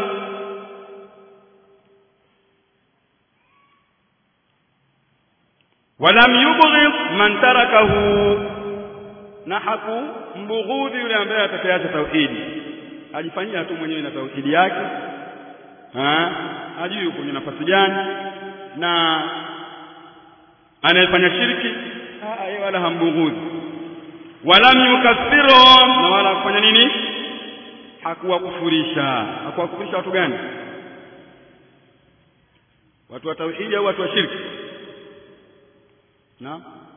walam yubghid man tarakahu na haku mbughudhi yule ambaye atakayeacha tauhidi ajifanyia tu mwenyewe na tauhidi yake ha hajui yuko kwenye nafasi gani na anayefanya shirki yeye wala hambughudhi walam yukaffiru na wala kufanya nini hakuwakufurisha hakuwakufurisha watu gani watu wa tauhidi au watu wa shirki na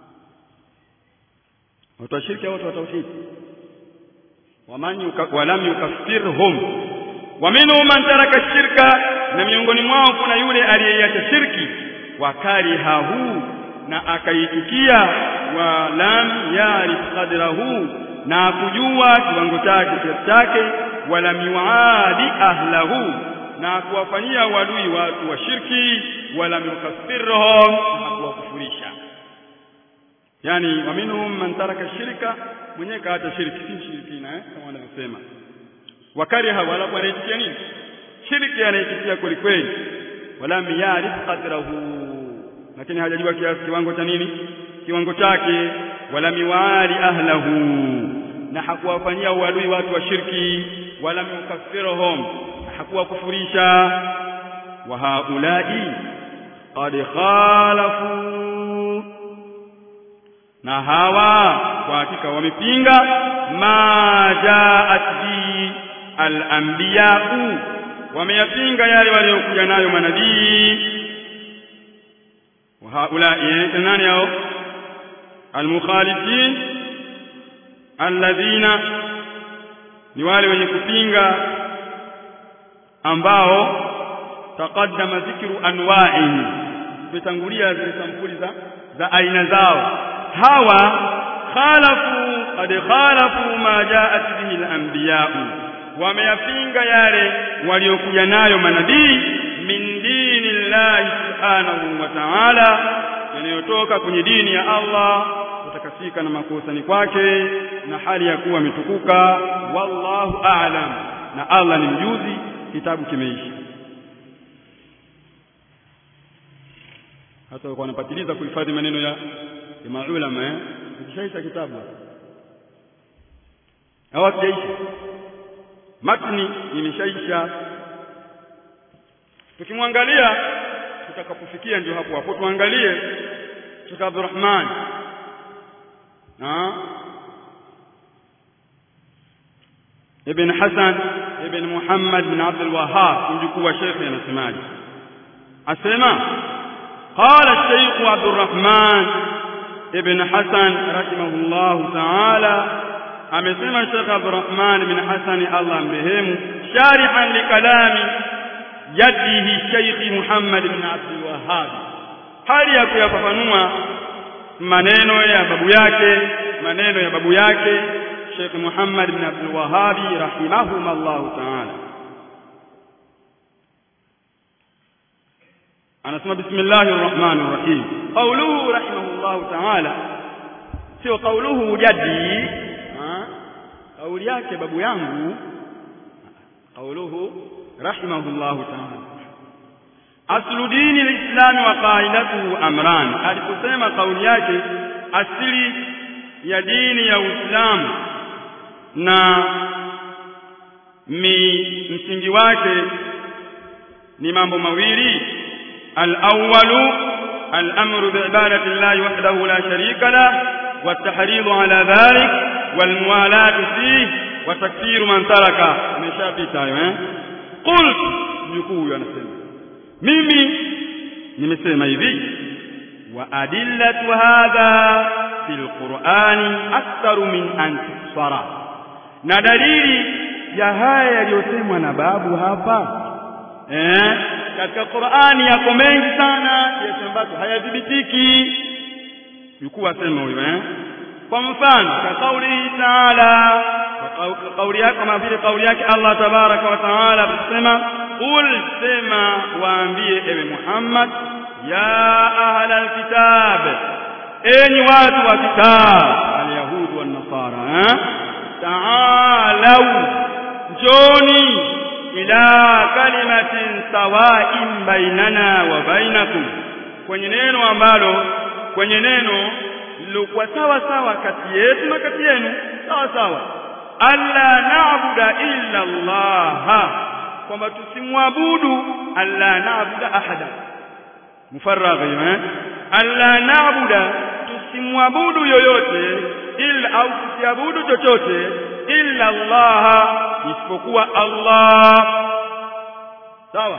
watu wa shirki au watu wa tauhidi waman yuka, walam yukaffirhum wa minhum man taraka shirka na miongoni mwao kuna yule aliyeiacha shirki wakarihahu na akaitikia wa lam yarif qadrahu na kujua kiwango chake kiasi chake wala miwaadi ahlahu na kuwafanyia wadui watu wa shirki wala yukaffirhum na hakuwakufurisha yani wa minhum man taraka shirka mwenyewe kaacha shirki si shirikina eh kama wanavyosema wakariha wala wanaitikia nini shirki anaitikia kweli kweli wala miyarif qadrahu lakini hajajua kiasi kiwango cha nini kiwango chake wala miwali ahlahu na hakuwafanyia uadui watu wa shirki wala mukaffiruhum hakuwakufurisha wa haulai qad khalafu na hawa kwa hakika wamepinga ma jaat bi al-anbiya'u wameyapinga yale waliokuja nayo manabii wa haula nani hao almukhalifin alladhina ni wale wenye kupinga ambao taqaddama dhikru anwa'i tumetangulia zile sampuli za za aina zao hawa khalafu qad khalafu ma jaat bihi al-anbiya'u wameyapinga yale waliokuja nayo manabii min dini llahi subhanahu wa ta'ala yanayotoka kwenye dini ya Allah kutakasika na makosani kwake na hali ya kuwa ametukuka wallahu a'lam na Allah ni mjuzi kitabu kimeisha hata walikuwa wanapatiliza kuhifadhi maneno ya ya maulama eh kishaisha kitabu hawakijaisha matni imeshaisha tukimwangalia tutakapofikia ndio hapo hapo tuangalie Sheikh Abdurrahman na Ibn Hassan Ibn Muhammad bin Abdul Wahhab mjukuu wa Sheikh anasemaje asema قال الشيخ عبد الرحمن ابن حسن رحمه الله تعالى amesema Sheikh Abdurrahman bin Hassan Allah mrehemu sharihan likalami jaddihi Sheikh Muhammad bin Abdul Wahhab hali ya kuyafafanua maneno ya babu yake maneno ya babu yake Sheikh Muhammad bin Abdul Wahhab rahimahum Allah ta'ala anasema bismillahir rahmanir rahim qawluhu rahimahullah ta'ala sio qawluhu jaddi kauli yake babu yangu qauluhu rahimahullahu ta'ala aslu dini alislam wa qaidatuhu amran aliposema kauli yake asili ya dini ya Uislamu na mi msingi wake ni mambo mawili al-awwalu al-amru bi'ibadati llahi wahdahu la sharika lah والتحريض على ذلك والموالاة فيه وتكفير من ترك ameshapita hayo eh qult mjukuu huyu anasema mimi nimesema hivi wa adillatu hadha fil qur'ani aktharu min an tusara na dalili ya haya yaliyosemwa na babu hapa eh katika Qur'ani yako mengi sana kiasi ambacho hayadhibitiki yukuwa asema huyo eh kwa mfano ka kauli taala kauli yake kama vile kauli yake Allah tabaraka wa taala akisema qul sema waambie ewe Muhammad ya ahla alkitab enyi watu wa kitab alyahud wan nasara eh taalau njoni ila kalimatin sawain bainana wa bainakum kwenye neno ambalo kwenye neno lilokuwa sawa sawa kati yetu na kati yenu sawa sawa alla na'budu illa Allah kwamba tusimwabudu alla na'budu ahada mufarraghi eh alla na'budu tusimwabudu yoyote illa au tusiabudu chochote illa Allah isipokuwa Allah sawa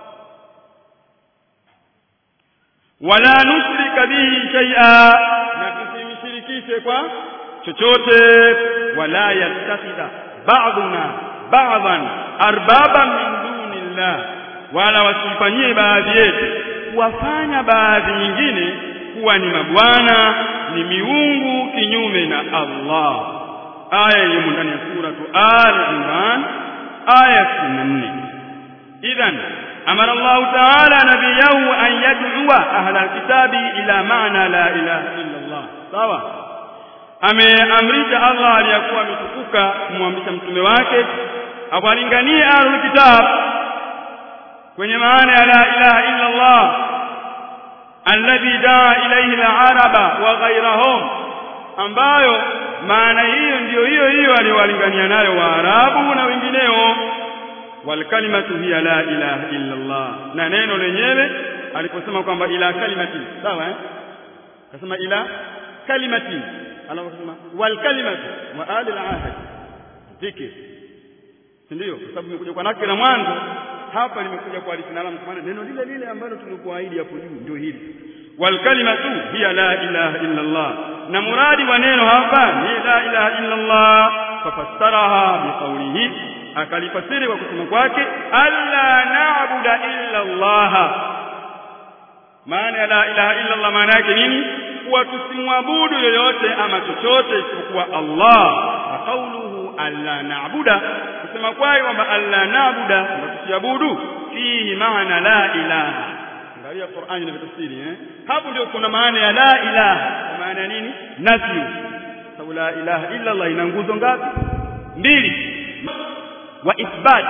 wala nusrika bihi shay'a na tusimshirikishe kwa chochote wala yattakhidha ba'duna ba'dhan arbaban min dunillah wala wasifanyie baadhi yetu kuwafanya baadhi nyingine kuwa ni mabwana ni miungu kinyume na Allah aya iliyo ndani ya suratu al-imran aya 64 idhan أمر الله تعالى نبيه أن يدعو أهل الكتاب إلى معنى لا إله إلا الله sawa ameamrisha Allah aliyakuwa ametukuka kumwamrisha mtume wake awalinganie ahlul kitab kwenye maana ya la ilaha illa Allah alladhi daa ilayhi al-araba wa ghayrahum ambayo maana hiyo ndiyo hiyo hiyo aliwalingania nayo waarabu na wengineo walkalimatu hiya la ilaha illa Allah na neno lenyewe aliposema kwamba ila kalimati sawa eh akasema ila kalimati anaposema walkalimatu wa ali al-ahd dhikr ndio kwa sababu nimekuja kwa nakira mwanzo hapa nimekuja kwa alisinalamu kwa maana neno lile lile ambalo tulikuahidi hapo juu ndio hili walkalimatu hiya la ilaha illa Allah na muradi wa neno hapa ni la ilaha illa Allah fafassaraha biqawlihi akalifasiri kwa kusema kwake alla na'budu illa Allah maana ya la ilaha illa Allah maana yake nini kuwa tusimwabudu yoyote ama chochote isipokuwa Allah wa qawluhu alla na'budu kusema kwake kwamba alla na'budu tusiabudu fihi maana la ilaha angalia Qur'ani inavyotafsiri eh hapo ndio kuna maana ya la ilaha maana ya nini nafi sababu la ilaha illa Allah ina nguzo ngapi mbili وإثبات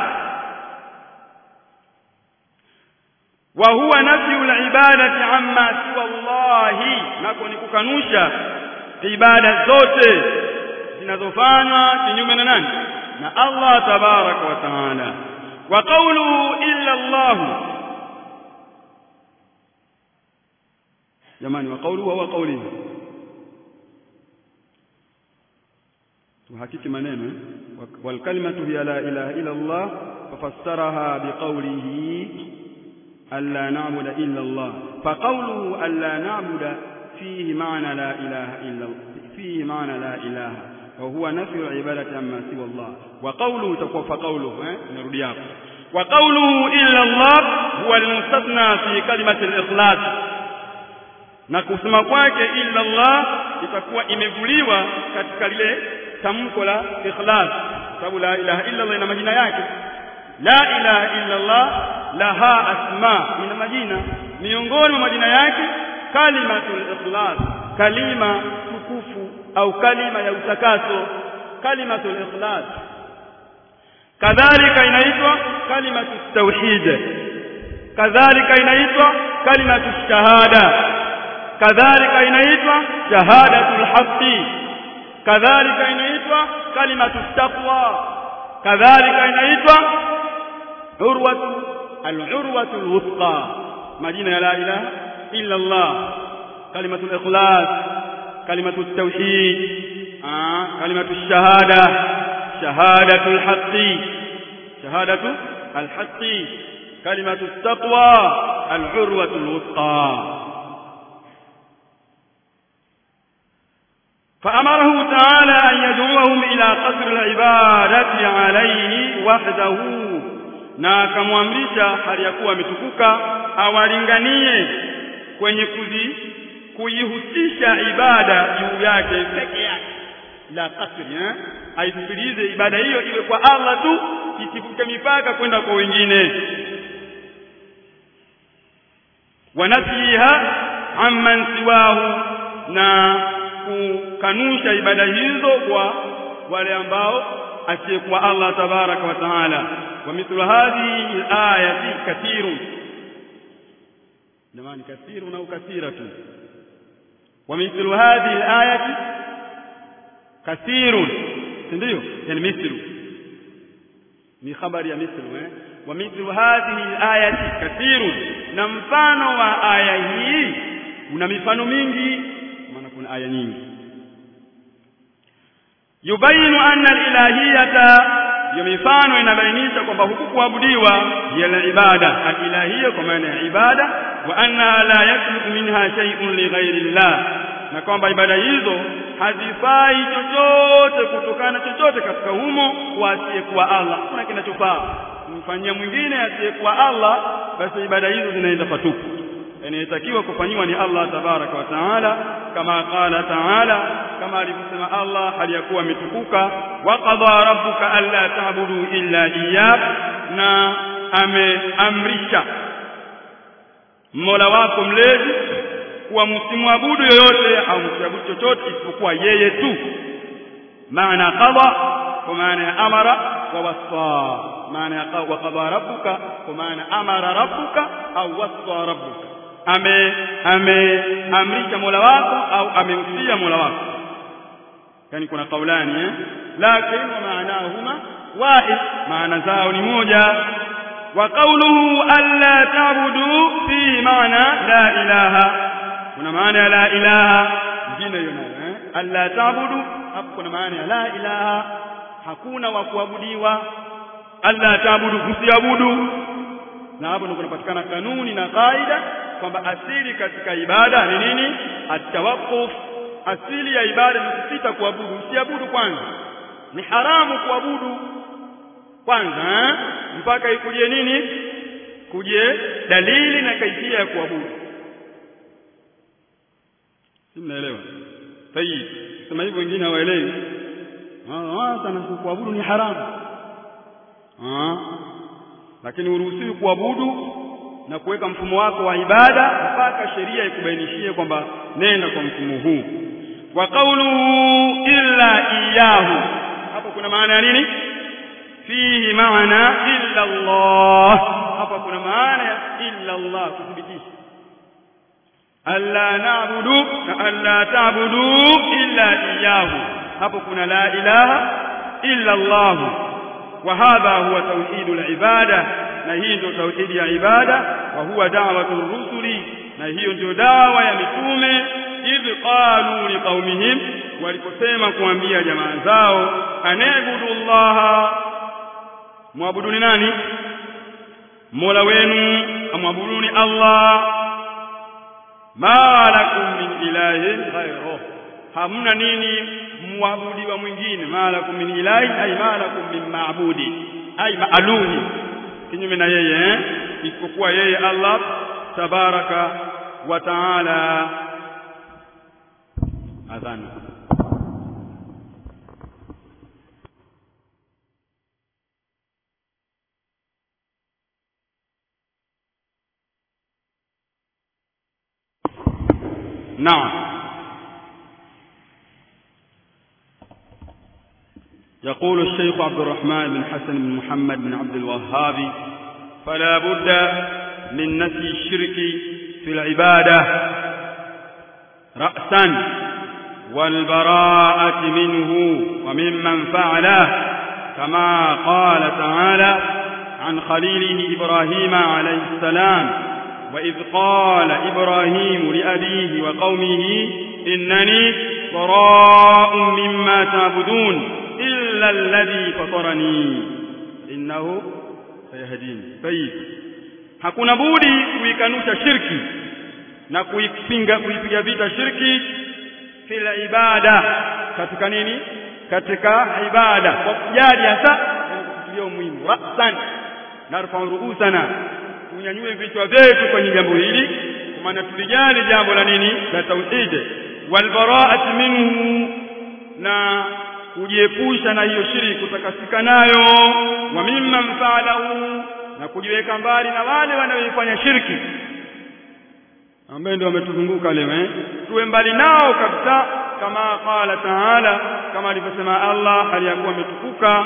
وهو نفي العبادة عما سوى الله nako ni kukanusha ibada zote zinazofanywa kinyume na nani na Allah tabaraka wa taala wa qawluhu illa Allah jamani wa qawluhu wa qawlihi tuhakiki maneno والكلمة هي لا إله إلا الله ففسرها بقوله ألا نعبد إلا الله فقوله ألا نعبد فيه معنى لا إله إلا فيه معنى لا إله وهو نفي العبادة عما سوى الله وقوله تقوى فقوله نرد وقوله إلا الله هو المستثنى في كلمة الإخلاص na kusema kwake illa Allah itakuwa imevuliwa katika lile tamko la ikhlas sababu la ilaha illa Allah ina majina yake la ilaha illa Allah laha asma ina majina miongoni mwa majina yake kalimatul ikhlas kalima tukufu au kalima ya utakaso kalimatul ikhlas kadhalika inaitwa kalimatu tauhid kadhalika inaitwa kalimatu shahada kadhalika inaitwa shahadatul haqqi kadhalika inaitwa kalimatu taqwa kadhalika inaitwa urwatu al-urwatu al-wuthqa majina ya la ilaha illa Allah kalimatu al-ikhlas kalimatu at-tauhid kalimatu ash-shahada shahadatu al-haqqi shahadatu al-haqqi kalimatu at-taqwa al-urwatu al-wuthqa فأمره تعالى أن يدعوهم إلى قصر العبادة عليه وحده na akamwamrisha hali ya kuwa ametukuka awalinganie kwenye kuzi kuihusisha ibada juu yake peke yake la kasri eh aisifilize ibada hiyo iwe kwa Allah tu isivuke mipaka kwenda kwa wengine wanasiha amman siwahu na kukanusha ibada hizo kwa wale ambao asiyekuwa Allah tabaraka wa taala wa mithlu hadhihi ayati kathirun jamani kathirun au kathiratu wa mithlu hadhihi ayati kathirun ndio yani mithlu ni habari ya mithlu eh wa mithlu hadhihi ayati kathirun na mfano wa aya hii una mifano mingi maana kuna aya nyingi yubayinu anna al-ilahiyata hiyo mifano inabainisha kwamba huku kuabudiwa ya ibada al-ilahiyya kwa maana ya ibada wa anna la yakluku minha shay'un li ghairi llah na kwamba ibada hizo hazifai chochote kutokana chochote katika humo kwa asiyekuwa Allah kuna kinachofaa kumfanyia mwingine asiyekuwa Allah basi ibada hizo zinaenda patupu inayetakiwa kufanyiwa ni Allah tabaraka wa taala kama qala taala kama alivyosema Allah hali ya kuwa ametukuka wa qadha rabbuka alla ta'budu illa iyyah na ameamrisha Mola wako mlezi kuwa msimwabudu yoyote au msiabudu chochote isipokuwa yeye tu maana qadha kwa maana ya amara wa wasa maana ya wa qadha rabbuka kwa maana amara rabbuka au wasa rabbuka ame ameamrisha Mola wako au amemsia Mola wako yani kuna kaulani eh lakini maanahuma wahid maana zao ni moja wa qawluhu alla ta'budu fi maana la ilaha kuna maana ya la ilaha jina hiyo nayo eh alla ta'budu hapo kuna maana ya la ilaha hakuna wa kuabudiwa alla ta'budu msiabudu na hapo ndio kunapatikana kanuni na kaida kwamba asili katika ibada ni nini atawaqquf asili ya ibada ni kusita kuabudu usiabudu kwanza ni haramu kuabudu kwanza eh? mpaka ikuje nini kuje dalili na kaifia ya kuabudu si mnaelewa tayib sema hivyo wengine hawaelewi ah sana kuabudu ni haramu ah lakini uruhusiwi kuabudu na kuweka mfumo wako wa ibada mpaka sheria ikubainishie kwamba nenda kwa mfumo huu wa qawluhu illa iyyahu hapo kuna maana ya nini fihi maana illa Allah hapa kuna maana ya illa Allah kuthibitisha alla na'budu na alla ta'budu illa iyyahu hapo kuna la ilaha illa Allah wa hadha huwa tauhidul ibada na hii ndio tauhidi ya ibada wa huwa da'watul rusuli na hiyo ndio dawa ya mitume idh qalu liqaumihim waliposema kuambia jamaa zao anebudu Allah muabuduni nani Mola wenu amwabuduni Allah ma lakum min ilahin ghayruh hamna nini muabudiwa mwingine ma lakum min ilahin ay ma lakum min maabudi ay maaluhi kinyume na yeye eh? isipokuwa yeye Allah tabaraka wa taala adhana نعم يقول الشيخ عبد الرحمن بن حسن بن محمد بن عبد الوهاب فلا بد من نفي الشرك في العبادة رأسا والبراءة منه وممن فعله كما قال تعالى عن خليله إبراهيم عليه السلام وإذ قال إبراهيم لأبيه وقومه إنني براء مما تعبدون إلا الذي فطرني إنه سيهدين طيب hakuna budi kuikanusha shirki na kuipinga kuipiga vita shirki kila ibada katika nini katika ibada kwa kujali hasa kufikiria umuhimu rasan narfa'u ru'usana tunyanyue vichwa vyetu kwenye jambo hili kwa maana tulijali jambo la nini la tauhid wal bara'at minhu na kujiepusha na hiyo shirki kutakasika nayo wa mimma mfa'alahu na kujiweka mbali na wale wanaoifanya shirki ambaye ndio wametuzunguka leo eh tuwe mbali nao kabisa kama qala taala kama alivyosema Allah aliyakuwa ametukuka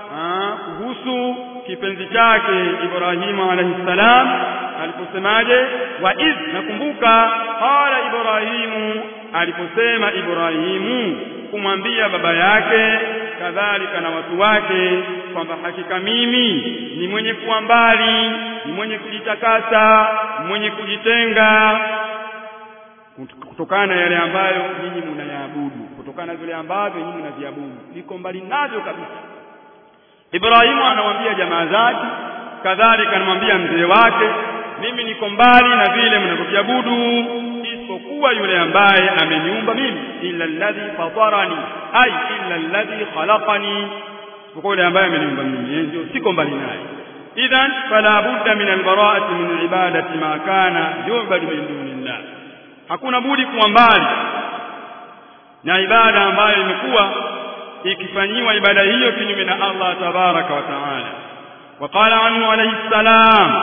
kuhusu kipenzi chake Ibrahimu alayhi salam aliposemaje wa iz nakumbuka qala Ibrahimu aliposema Ibrahimu kumwambia baba yake kadhalika na watu wake kwamba hakika mimi ni mwenye kuwa mbali ni mwenye kujitakasa mwenye kujitenga kutokana na yale ambayo nyinyi mnayaabudu kutokana na vile ambavyo nyinyi mnaviabudu niko mbali navyo kabisa Ibrahimu anamwambia jamaa zake kadhalika anamwambia mzee wake mimi niko mbali na vile mnavyoviabudu isipokuwa yule ambaye ameniumba mimi illa alladhi fatarani ay illa alladhi khalaqani isipokuwa yule ambaye ameniumba mimi ndio siko mbali naye idhan fala budda min albara'ati min ibadati ma kana yu'badu min dunillah hakuna budi kuwa mbali na ibada ambayo imekuwa ikifanyiwa ibada hiyo kinyume na Allah tabaraka wa taala وقال عنه عليه السلام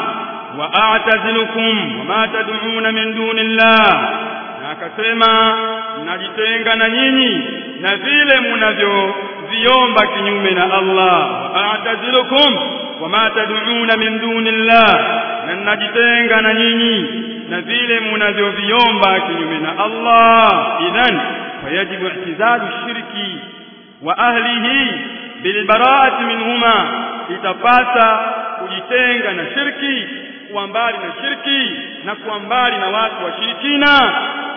وأعتزلكم وما تدعون من دون الله na akasema najitenga na nyinyi na vile mnavyoviomba kinyume na Allah a'tazilukum wama tad'una min dunillah na najitenga na nyinyi na vile mnavyoviomba kinyume na Allah idhan fayajibu i'tizalu shirki wa ahlihi bilbara'ati minhuma itapata kujitenga na shirki kuwa mbali na shirki na kuwa mbali na watu washirikina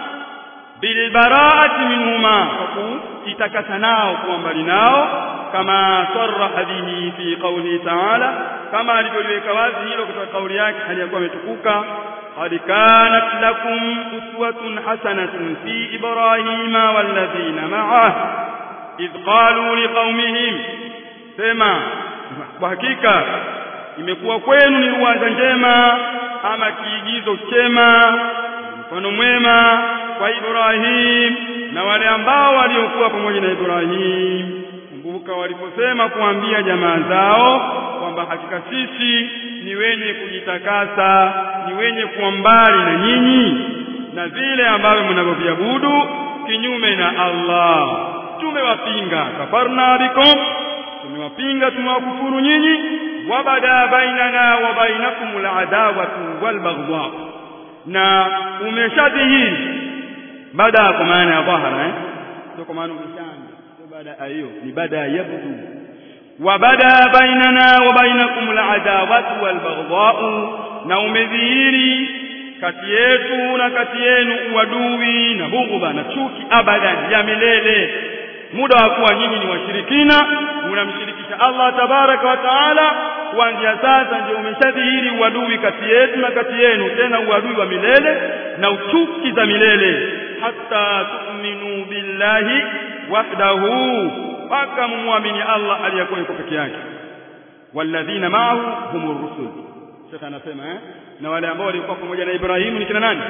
bilbara'ati minhuma kwa kujitakasa nao kuwa mbali nao kama sarraha bihi fi qawli ta'ala kama alivyoliweka wazi hilo katika kauli yake aliyakuwa ametukuka قد كانت لكم أسوة حسنة في إبراهيم والذين معه إذ قالوا لقومهم سما وحقيقة imekuwa kwenu ni uwanja njema ama kiigizo chema mfano mwema kwa Ibrahim na wale ambao waliokuwa pamoja na Ibrahim kumbuka waliposema kuambia jamaa zao kwamba hakika sisi ni wenye kujitakasa ni wenye kuwa mbali na nyinyi na vile ambavyo mnavyoviabudu kinyume na Allah tumewapinga kafarna bikum tumewapinga tumewakufuru nyinyi wabada bainana wa bainakum al'adawatu walbaghdha na umeshadhihiri baada kwa maana ya dhahara eh sio kwa maana umeshanda sio baada hiyo ni baada ya yabdu wabada bainana wa bainakum al'adawatu walbaghdha na umedhihiri kati yetu na kati yenu uadui na bughudha na chuki abadan ya milele muda wa kuwa nyinyi ni washirikina mnamshirikisha Allah tabaraka wa taala kuanzia sasa ndio umeshadhihiri uadui kati yetu na kati yenu tena uadui wa milele na uchuki za milele hatta tu'minu billahi wahdahu mpaka mumwamini Allah aliyekuwa yuko peke yake walladhina ma'ahu humur rusul Sheikh anasema eh na wale ambao walikuwa pamoja na Ibrahimu ni kina nani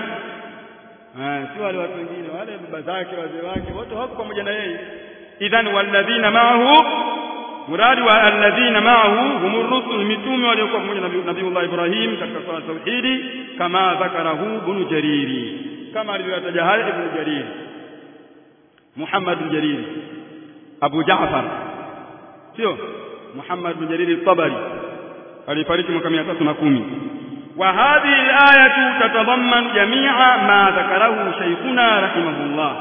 ah si wale watu wengine wale baba zake wazee wake wote wako pamoja na yeye idhan walladhina ma'ahu muradi wa alladhina ma'ahu humur rusul mitume waliokuwa pamoja na Nabiiullah Ibrahim katika swala tauhidi kama dhakarahu ibn Jariri kama alivyotaja haya ibn Jarir Muhammad bin Jarir Abu Ja'far sio Muhammad bin Jarir al-Tabari alifariki mwaka 310 wa hadhihi al-ayatu tatadamman jami'a ma dhakarahu shaykhuna rahimahullah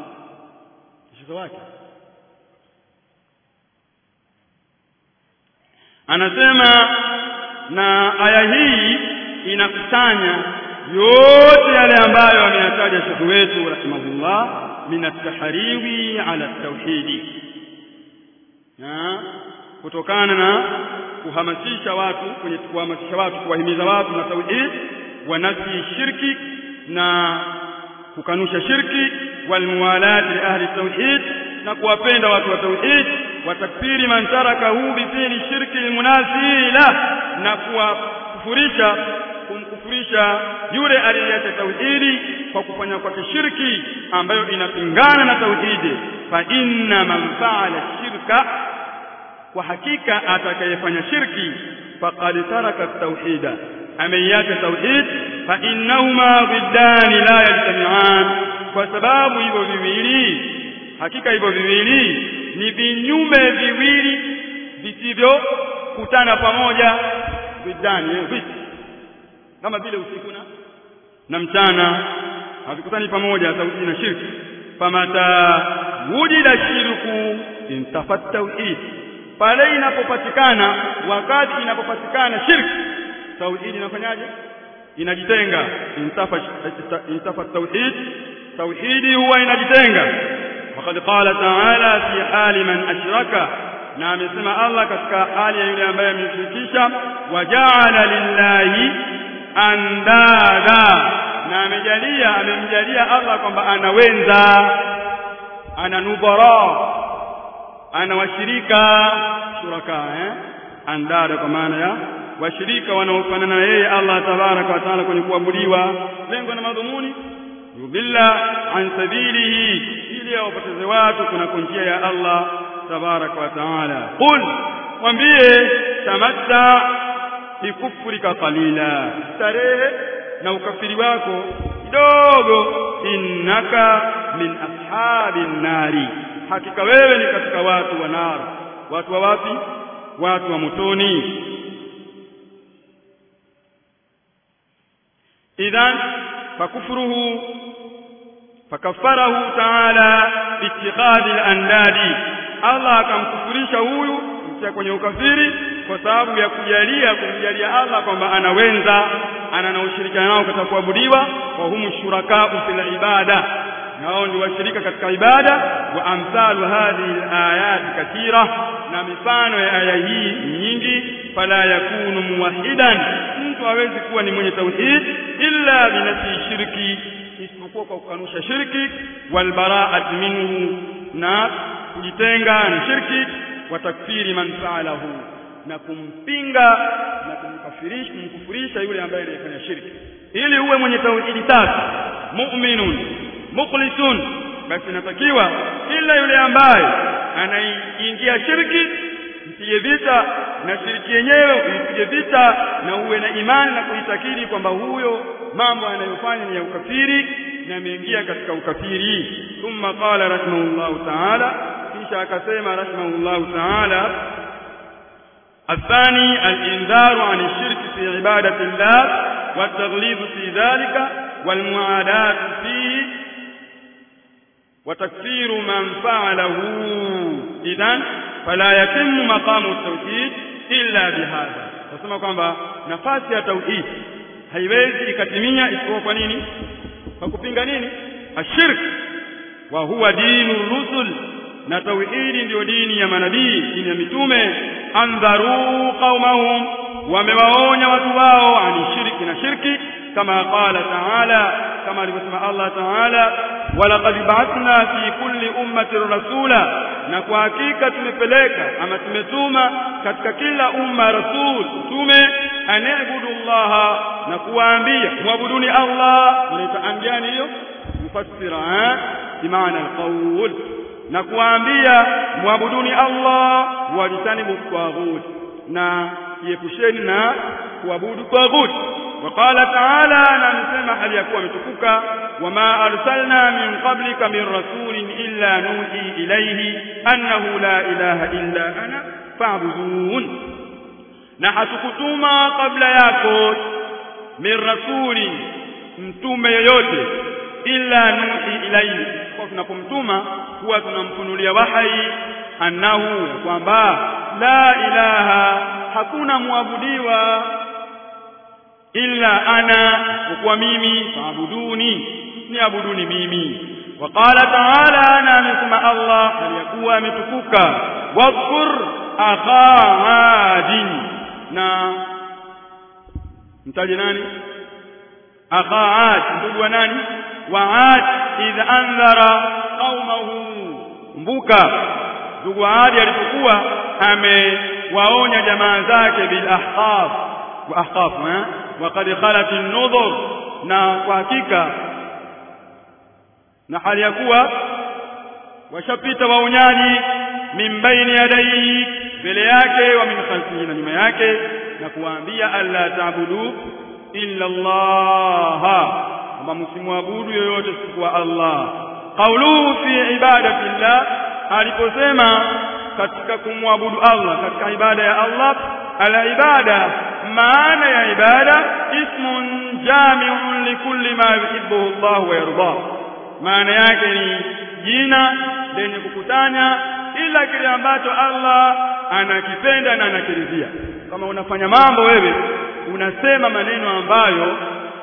shekhi wake anasema na aya hii inakusanya yote yale ambayo ameyataja shekhu wetu rahimahullah min at-tahriwi ala at-tauhidi na kutokana na kuhamasisha watu kwenye kuhamasisha watu kuwahimiza watu na tauhid wa nafi shirki na kukanusha shirki wal muwalat li ahli tauhid na kuwapenda watu wa tauhid wa takfiri man tarakahu bi fi'li shirki almunasila na kuwakufurisha kumkufurisha yule aliyeacha tauhidi kwa kufanya kwake shirki ambayo inapingana na tauhidi fa inna man fa'ala shirka kwa hakika atakayefanya shirki faqad taraka tauhida ameiacha tauhid fa innahuma dhiddani la yajtami'an kwa sababu hivyo viwili hakika hivyo viwili ni vinyume viwili visivyokutana pamoja dhiddani eh, kama vile usiku na na mchana havikutani pamoja tauhid na shirki famata wujida shirku intafat tauhid pale inapopatikana wakati inapopatikana shirki tauhid inafanyaje inajitenga intafa intafa tauhid tauhidi huwa inajitenga وقد قال تعالى في حال من أشرك na amesema Allah katika hali ya yule ambaye ameshirikisha wajaala lillahi andada na amejalia amemjalia Allah kwamba anawenza ana nubara ana washirika shuraka eh andada kwa maana ya washirika wanaofanana na yeye Allah tabaraka wa taala kwenye kuabudiwa lengo na madhumuni yudilla an sabilihi ili awapoteze watu kuna njia ya Allah tabaraka wa taala qul mwambie tamatta bikufrika qalila starehe na ukafiri wako kidogo innaka min ashabin nari hakika wewe ni katika watu wa nar watu wa wapi watu wa motoni idhan fakufruhu fakafarahu ta'ala biittikhadhi al-andadi Allah akamkufurisha huyu kutia kwenye ukafiri kwa sababu ya kujalia kumjalia Allah kwamba anawenza ana na ushirikiano nao katika kuabudiwa wa humu shuraka fil ibada nao ni washirika katika ibada wa amsalu hadhihi alayat kathira na mifano ya aya hii nyingi fala yakunu muwahidan mtu hawezi kuwa ni mwenye tauhid illa binafi shirki isipokuwa kwa kukanusha shirki wal bara'at minhu na kujitenga na shirki wa takfiri man fa'alahu na kumpinga na kumkafirisha kumkufurisha yule ambaye alifanya shirki ili uwe mwenye tauhidi tatu mu'minun mukhlisun basi inatakiwa ila yule ambaye anaingia shirki mpige vita na shiriki yenyewe uipige vita na uwe na imani na kuitakidi kwamba huyo mambo anayofanya ni ya ukafiri na ameingia katika ukafiri thumma qala rahimahullahu ta'ala kisha akasema rahimahullahu ta'ala الثاني الإنذار عن الشرك في عبادة الله والتغليظ في ذلك والمعاداة فيه وتكفير من فعله إذن فلا يتم مقام التوحيد إلا بهذا nasema kwamba nafasi ya tauhid haiwezi ikatimia isipokuwa kwa nini kwa kupinga nini ashirk wa huwa dinu rusul na tauhidi ndiyo dini ya manabii dini ya mitume andharu qaumahum wamewaonya watu wao ani shirki na shirki kama qala taala kama alivyosema Allah taala walaqad ba'athna fi kulli ummatin rasula na kwa hakika tumepeleka ama tumetuma katika kila umma rasul tume anabudu Allah na kuwaambia muabuduni Allah unaita ambiani hiyo mufassira eh bimaana alqawl na kuwaambia muabuduni Allah wajitanibu taghut na iepusheni na kuabudu taghut وقال تعالى نسمع هل يكون متكوكا وما أرسلنا من قبلك من رسول إلا نوحي إليه أنه لا إله إلا أنا فاعبدون نحسكتما قبل ياكوت من رسول mtume yoyote illa nuhi ilaihi kwa tunapomtuma huwa tunamfunulia wahai annahu kwamba la ilaha hakuna muabudiwa illa ana kwa mimi faabuduni niabuduni mimi وقال تعالى انا amesema Allah aliyakuwa ametukuka wadhkur akha adin na mtaje nani akha ad ndugu wa nani wa ad idh anzara qaumahu kumbuka ndugu wa adi alipokuwa amewaonya jamaa zake bil ahqaf wa ahqaf eh wa qad khalat an-nudhur na kwa hakika na hali ya kuwa washapita waonyaji min baini yadayhi mbele yake wa min khalfihi na nyuma yake na kuwaambia alla ta'budu illa Allah kwamba msimwabudu yoyote isipokuwa Allah qauluhu fi ibadati llah aliposema katika kumwabudu Allah katika ibada ya Allah ala ibada maana ya ibada ismun jami'un likulli ma yuhibbuhu Allah wa yardah maana yake ni jina lenye kukutanya ila kile ambacho Allah anakipenda na anakiridhia kama unafanya mambo wewe unasema maneno ambayo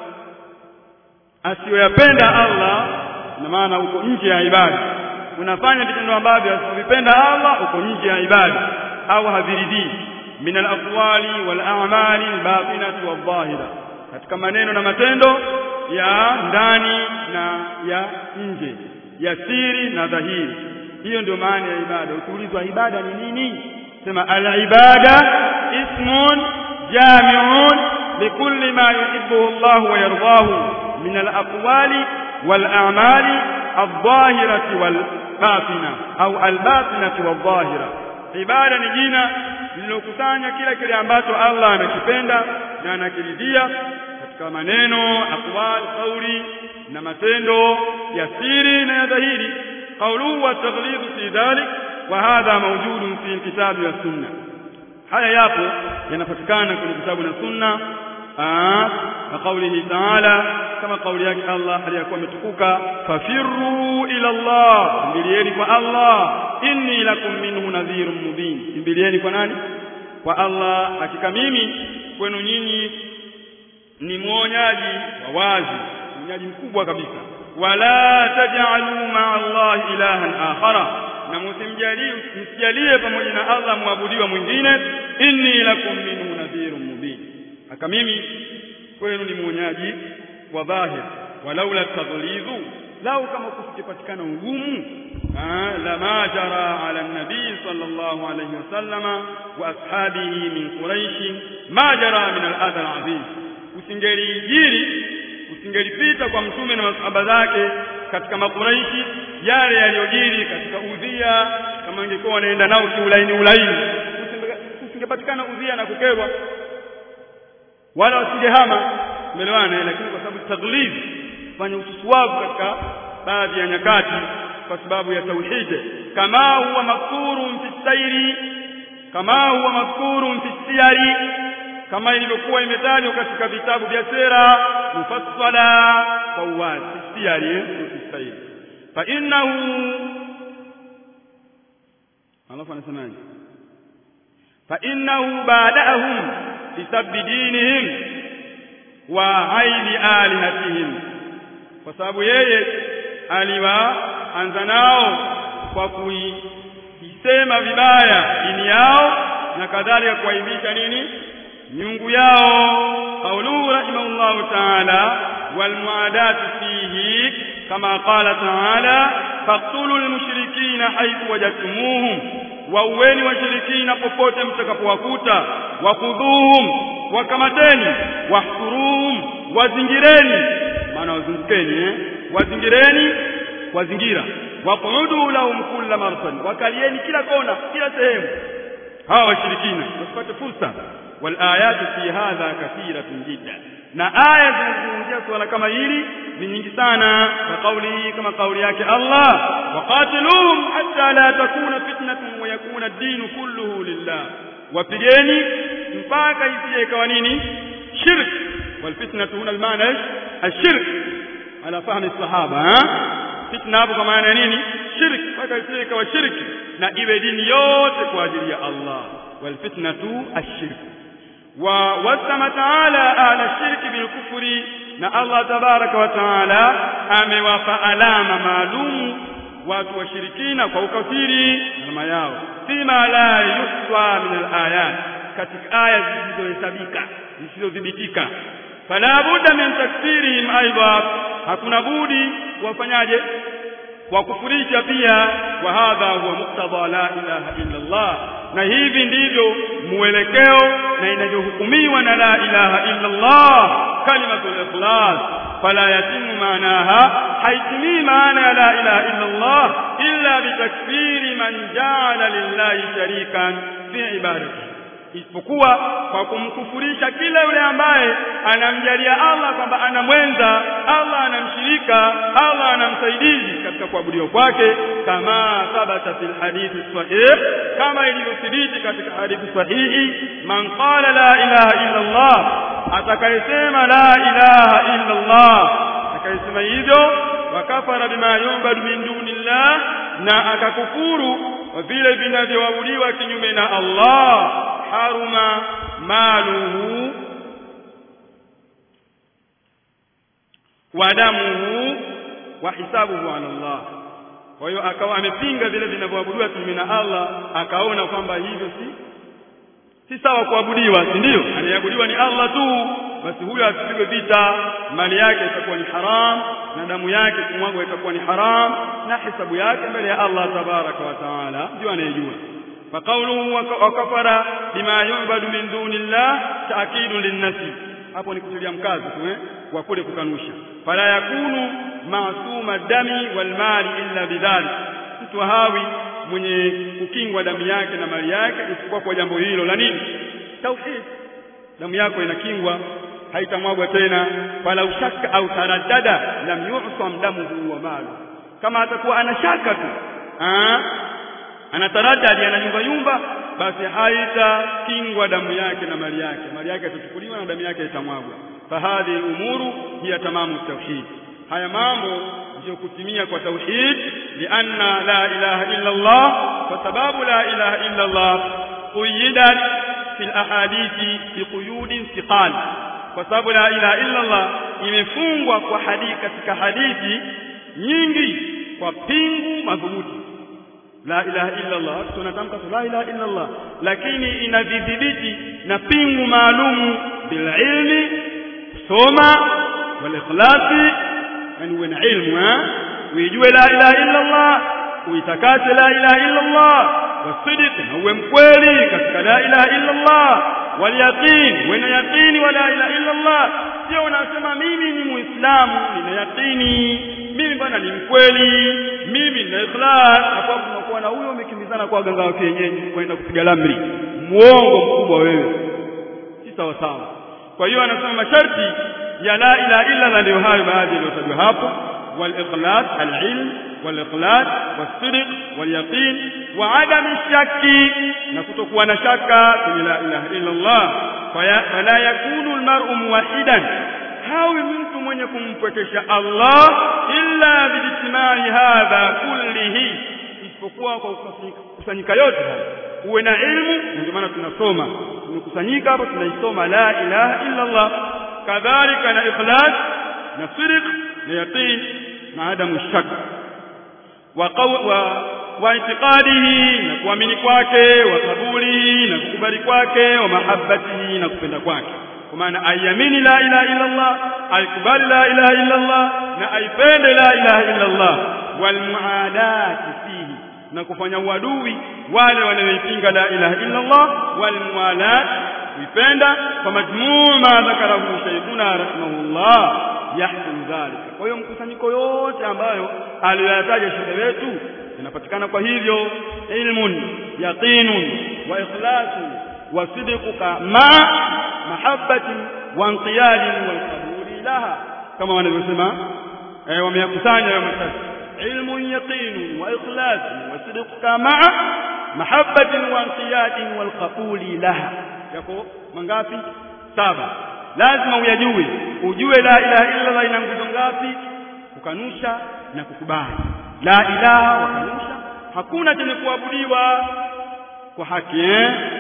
asiyoyapenda Allah na maana uko nje ya ibada unafanya vitendo ambavyo asivipenda Allah uko nje ya ibada au haviridhii min al-aqwali wal a'mali al-batinati wadh-dhahira katika maneno na matendo ya ndani na ya nje ya siri na dhahiri hiyo ndio maana ya ibada ukiulizwa ibada ni nini sema al-ibada ismun jami'un likulli ma yuhibbuhu Allah wa yardahu min al-aqwali wal a'mali adh-dhahirati wal batina au al-batinati wadh-dhahira ibada ni jina lililokusanya kila kile ambacho Allah anakipenda na anakiridhia katika maneno aqwal kauli na matendo ya siri na ya dhahiri qawluhu wa taghlid fi dhalik wa hadha mawjudun fi alkitab wa sunna haya yapo yanapatikana kwenye kitabu na sunna na qawlihi ta'ala kama kauli yake Allah aliyakuwa ametukuka fafirru ila Allah kimbilieni kwa Allah inni lakum minhu nadhirun mubin kimbilieni kwa nani kwa Allah hakika mimi kwenu nyinyi ni mwonyaji wa wazi mwonyaji mkubwa kabisa wala taj'alu ma'a Allah ilahan akhara na msimjalie msijalie pamoja na Allah muabudiwa mwingine inni lakum minhu nadhirun mubin haka mimi kwenu ni mwonyaji wa dhahir walaula tadhlidhu lau kama kusikipatikana ugumu la ma jara ala nabii sallallahu alayhi wasallama wa ashabihi min quraish ma jara min al-adha al-azim usingelijiri usingelipita kwa mtume na masahaba zake katika makuraishi yale yaliyojiri katika udhia kama ingekuwa wanaenda nao kiulaini ulaini usingepatikana udhia na kukerwa wala wasingehama umeelewana lakini kwa sababu taglid fanya ususuwavu katika baadhi ya nyakati kwa sababu ya tauhid kama huwa madhkurun fi sairi kama huwa madhkurun fi siyari kama ilivyokuwa imetajwa katika vitabu vya sera mufassala kwa uwazi siyari fi sairi fa innahu alafu anasemaje fa innahu ba'dahum bisabbi dinihim wa aini alihatihim kwa sababu yeye aliwaanza nao kwa kuisema vibaya dini yao na kadhalika kuaibisha nini miungu yao qauluhu rahimahullahu ta'ala wal muadatu fihi kama qala ta'ala faqtulu almushrikina haythu wajadtumuhum wauweni washirikina popote mtakapowakuta wakudhuhum wakamateni wahsuruhum wazingireni maana wazungukeni eh wazingireni wazingira waqudu lahum kulla marsad wakalieni kila kona kila sehemu hawa washirikina wasipate fursa wal ayatu fi hadha kathiratun jidda na aya zinazungumzia swala kama hili ni nyingi sana kwa kauli kama kauli yake Allah waqatiluhum hatta la takuna fitnatun wa yakuna ad-din kulluhu lillah wapigeni mpaka isije ikawa nini shirk wal fitnatu huna al-maana ash-shirk ala fahmi sahaba fitna hapo kwa maana nini shirk mpaka isije ikawa shirki na iwe dini yote kwa ajili ya Allah wal fitnatu ash-shirk wa wasama taala ahla shirki bilkufri na Allah tabaraka wa taala amewapa alama maalumu watu washirikina kwa ukafiri alama yao fima la yuswa min alayat katika aya zisizohesabika zisizodhibitika fala budda min takfirihim aidha hakuna budi wafanyaje wakufurisha pia wa hadha huwa muktadha la ilaha illa Allah na hivi ndivyo mwelekeo na inavyohukumiwa na la ilaha illa Allah kalimatul ikhlas fala yatimu maanaha haitimii maana ya la ilaha illa Allah illa bitakfiri man ja'ala lillahi sharikan fi ibadatihi isipokuwa kwa kumkufurisha kila yule ambaye anamjalia Allah kwamba ana mwenza, Allah anamshirika, Allah anamsaidizi katika kuabudiwa kwake, kama thabata fil hadithi sahih, kama ilivyothibiti katika hadithi sahihi, man qala la ilaha illa Allah, atakayesema la ilaha illa Allah, atakayesema hivyo wakafara bima yu'badu min dunillah, na akakufuru vile vinavyoabudiwa kinyume na Allah haruma maluhu wa damuhu wa hisabuhu ala Allah. Kwa hiyo akawa amepinga vile vinavyoabudiwa kinyume na Allah, akaona kwamba hivyo si si sawa kuabudiwa, si ndio? Anayeabudiwa ni Allah tu, basi huyo asipigwe vita, mali yake itakuwa ni haram na damu yake kumwagwa itakuwa ni haram na hisabu yake mbele ya Allah tabaraka wa taala, ndio anayejua. فقوله وكفر بما يعبد من دون الله تأكيد للنفي hapo ni kutilia mkazo tu eh kwa kule kukanusha fala yakunu maasuma dami wal mali illa bidhalik mtu hawi mwenye kukingwa damu yake na mali yake isipokuwa kwa jambo hilo la nini tauhid damu yako inakingwa haitamwagwa tena fala ushaka au taraddada lam yu'sam damuhu wa malu kama atakuwa anashaka tu ah anataradadi anayumba yumba basi haitakingwa damu yake na mali yake mali yake itachukuliwa na damu yake itamwagwa fahadhi umuru hiya tamamu tauhid haya mambo ndio kutimia kwa tauhid lianna la ilaha illa Allah kwa sababu la ilaha illa Allah quyidat fil ahadithi bi quyudin thiqal kwa sababu la ilaha illa Allah imefungwa kwa hadithi katika hadithi nyingi kwa pingu madhubuti la ilaha illa Allah tunatamka la ilaha illa Allah lakini inadhibiti na pingu maalumu bil ilmi soma wal ikhlasi yani uwe na ilmu eh uijue la ilaha illa Allah uitakase la ilaha illa Allah wasidq na uwe mkweli katika la ilaha illa Allah wal yaqin uwe na yaqini wa la ilaha illa Allah sio unasema mimi ni muislamu nina yaqini mimi bwana ni mkweli mimi nina ikhlas hapo unakuwa na huyo umekimbizana kwa waganga wa kienyeji kwenda kupiga lamri muongo mkubwa wewe si sawa sawa kwa hiyo anasema masharti ya la ilaha illa Allah ndio hayo baadhi yaliyotajwa hapo والاخلاص العلم والاخلاص والصدق واليقين وعدم الشك نكتكوا نشك في لا اله الا الله فلا يكون المرء موحدا hawi mtu mwenye kumpwekesha Allah illa bijtimai hadha kullihi isipokuwa kwa kusanyika yote haya uwe na ilmu ndio maana tunasoma tumekusanyika hapa tunaisoma la ilaha illa Allah kadhalika na ikhlas na sidq na yaqin na adamu shak wa wa wa itiqadihi na kuamini kwake wa kabuli na kukubali kwake wa mahabbatihi na kupenda kwake kwa maana aiamini la ilaha illa Allah aikubali la ilaha illa Allah na aipende la ilaha illa Allah wal muadati fihi na kufanya uadui wale wanaoipinga la ilaha illa Allah wal mualat kuipenda kwa majmuu ma dhakarahu shaykhuna rahimahullah yahkum dhalika kwa hiyo mkusanyiko yote ambayo aliyoyataja shekhe wetu inapatikana kwa hivyo ilmun yaqinun wa ikhlasun wa sidquka ma mahabbatin wa inqiyadin wal qabuli laha kama wanavyosema eh wameyakusanya hayo matatu ilmun yaqinun wa ikhlasun wa sidquka ma mahabbatin wa inqiyadin wal qabuli laha yako mangapi saba lazima uyajue ujue la ilaha illa Allah ina nguzo ngapi kukanusha na kukubali la ilaha wakanusha hakuna chenye kuabudiwa kwa haki eh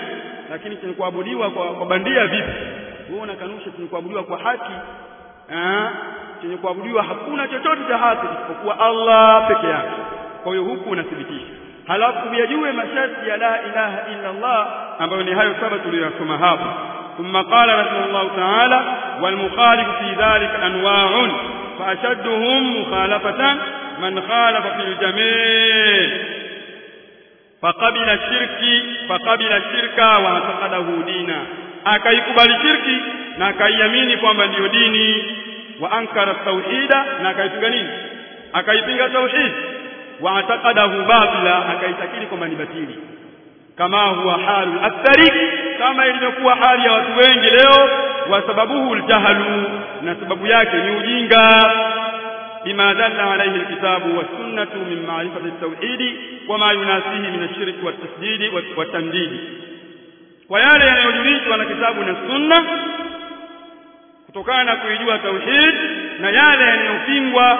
lakini chenye kuabudiwa kwa, kwa bandia vipi wewe unakanusha chenye kuabudiwa kwa haki eh chenye kuabudiwa hakuna chochote cha haki isipokuwa Allah peke yake kwa hiyo huku unathibitisha halafu yajue masharti ya la ilaha illa Allah ambayo ni hayo saba tuliyosoma hapo ثم قال رحمه الله تعالى والمخالف في ذلك أنواع فأشدهم مخالفة من خالف في الجميع فقبل الشرك فقبل الشرك واعتقده دينا akaikubali shirki na akaiamini kwamba ndiyo dini wa ankara tauhida na akaipinga nini akaipinga tauhid wa ataqadahu batila akaitakiri kwamba ni batili kama huwa halu akthari kama ilivyokuwa hali ya watu wengi leo wa sababuhu aljahalu na sababu yake ni ujinga bima dalla alayhi alkitabu was sunnatu min ma'rifati at-tauhid wa ma yunasihi min ash-shirk wa at-tasdid wa at-tamdid kwa yale yanayojulishwa na kitabu na sunna kutokana na kuijua tauhid na yale yanayopingwa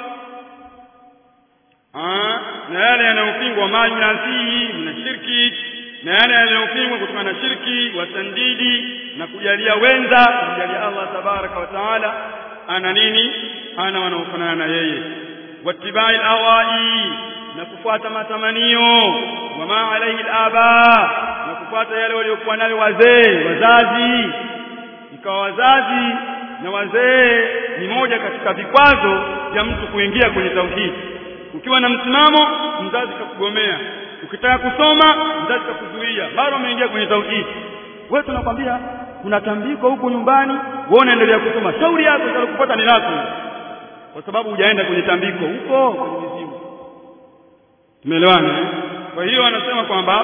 na yale yanayopingwa ma yunasihi min ash-shirki na yale yanayopingwa kutokana na shirki wa tandidi na kujalia wenza kujalia Allah tabaraka wa taala ana nini ana wanaofanana na yeye wattibai alawai na kufuata matamanio wama alaihi alaba na kufuata yale waliokuwa nayo wazee wazazi ikawa wazazi na wazee ni moja katika vikwazo vya mtu kuingia kwenye tauhidi ukiwa na msimamo mzazi kakugomea ukitaka kusoma mzazi kakuzuia mara umeingia kwenye tauhidi wewe tunakwambia kuna tambiko huko nyumbani wewe unaendelea kusoma shauri yako itakupata ni lako kwa sababu hujaenda kwenye tambiko huko kwenye mizimu tumeelewana kwa hiyo anasema kwamba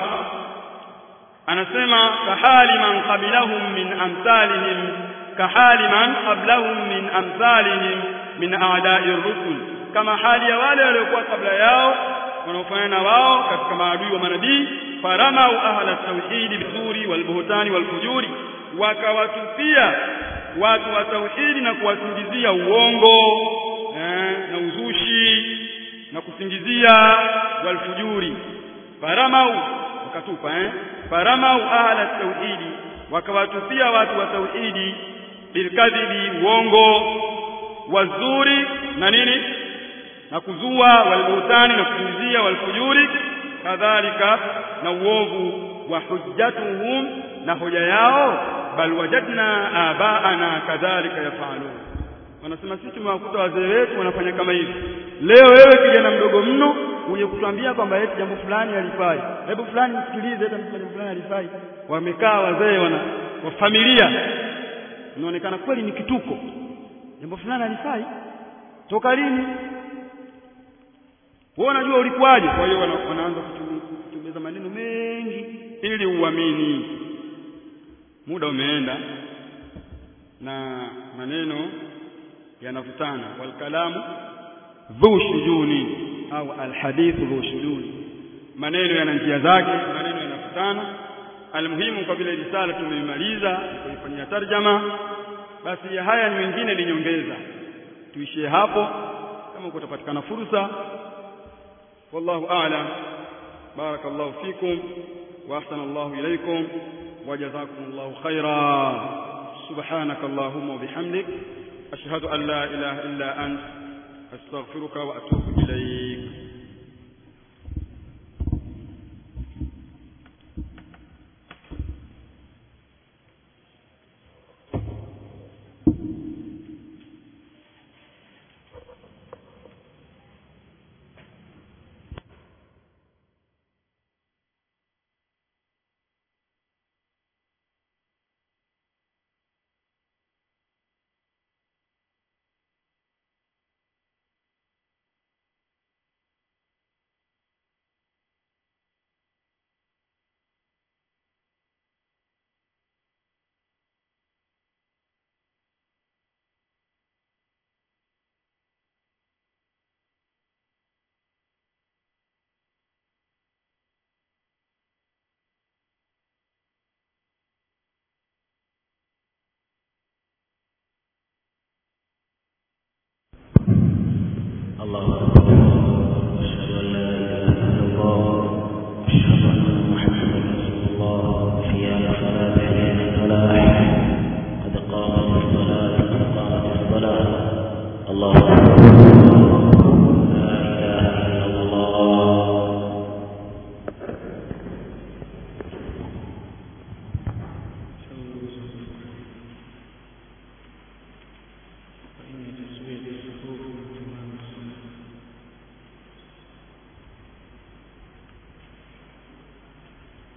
anasema kahali man qabilahum min amsalihim kahali man qablahum min amsalihim min a'da'i rusul kama hali ya wale waliokuwa kabla yao wanaofanana na wao katika maadui wa manabii faramau ahla tauhidi bizuri walbuhtani walfujuri wakawatupia watu wa tauhidi na kuwasingizia uongo eh, na uzushi na kusingizia walfujuri faramau wakatupa eh faramau ahla tauhidi wakawatupia watu wa tauhidi bilkadhibi uongo wazuri na nini na kuzua walbuhtani na kusingizia walfujuri kadhalika na uovu wa hujjatuhum na hoja yao bal wajadna abaana kadhalika yafalun wanasema sisi tumewakuta wazee wetu wanafanya kama hivi leo wewe kijana mdogo mno uje kutuambia kwamba eti jambo fulani halifai hebu fulani msikilize hata jambo fulani halifai wamekaa wazee wana wa familia inaonekana kweli ni kituko jambo fulani halifai toka lini wewe unajua ulikuwaje kwa hiyo wanaanza kutumeza maneno mengi ili uamini muda umeenda na maneno yanavutana walkalamu dhu shujuni au alhadithu dhu shujuni maneno yana njia zake maneno yanavutana almuhimu kwa vile risala tumeimaliza kuifanyia tarjama basi ya haya ni mengine ni nyongeza tuishie hapo kama kutapatikana fursa wallahu a'lam barakallahu fikum wa ahsana Allahu ilaykum وجزاكم الله خيرا سبحانك اللهم وبحمدك أشهد أن لا إله إلا أنت أستغفرك وأتوب إليك الله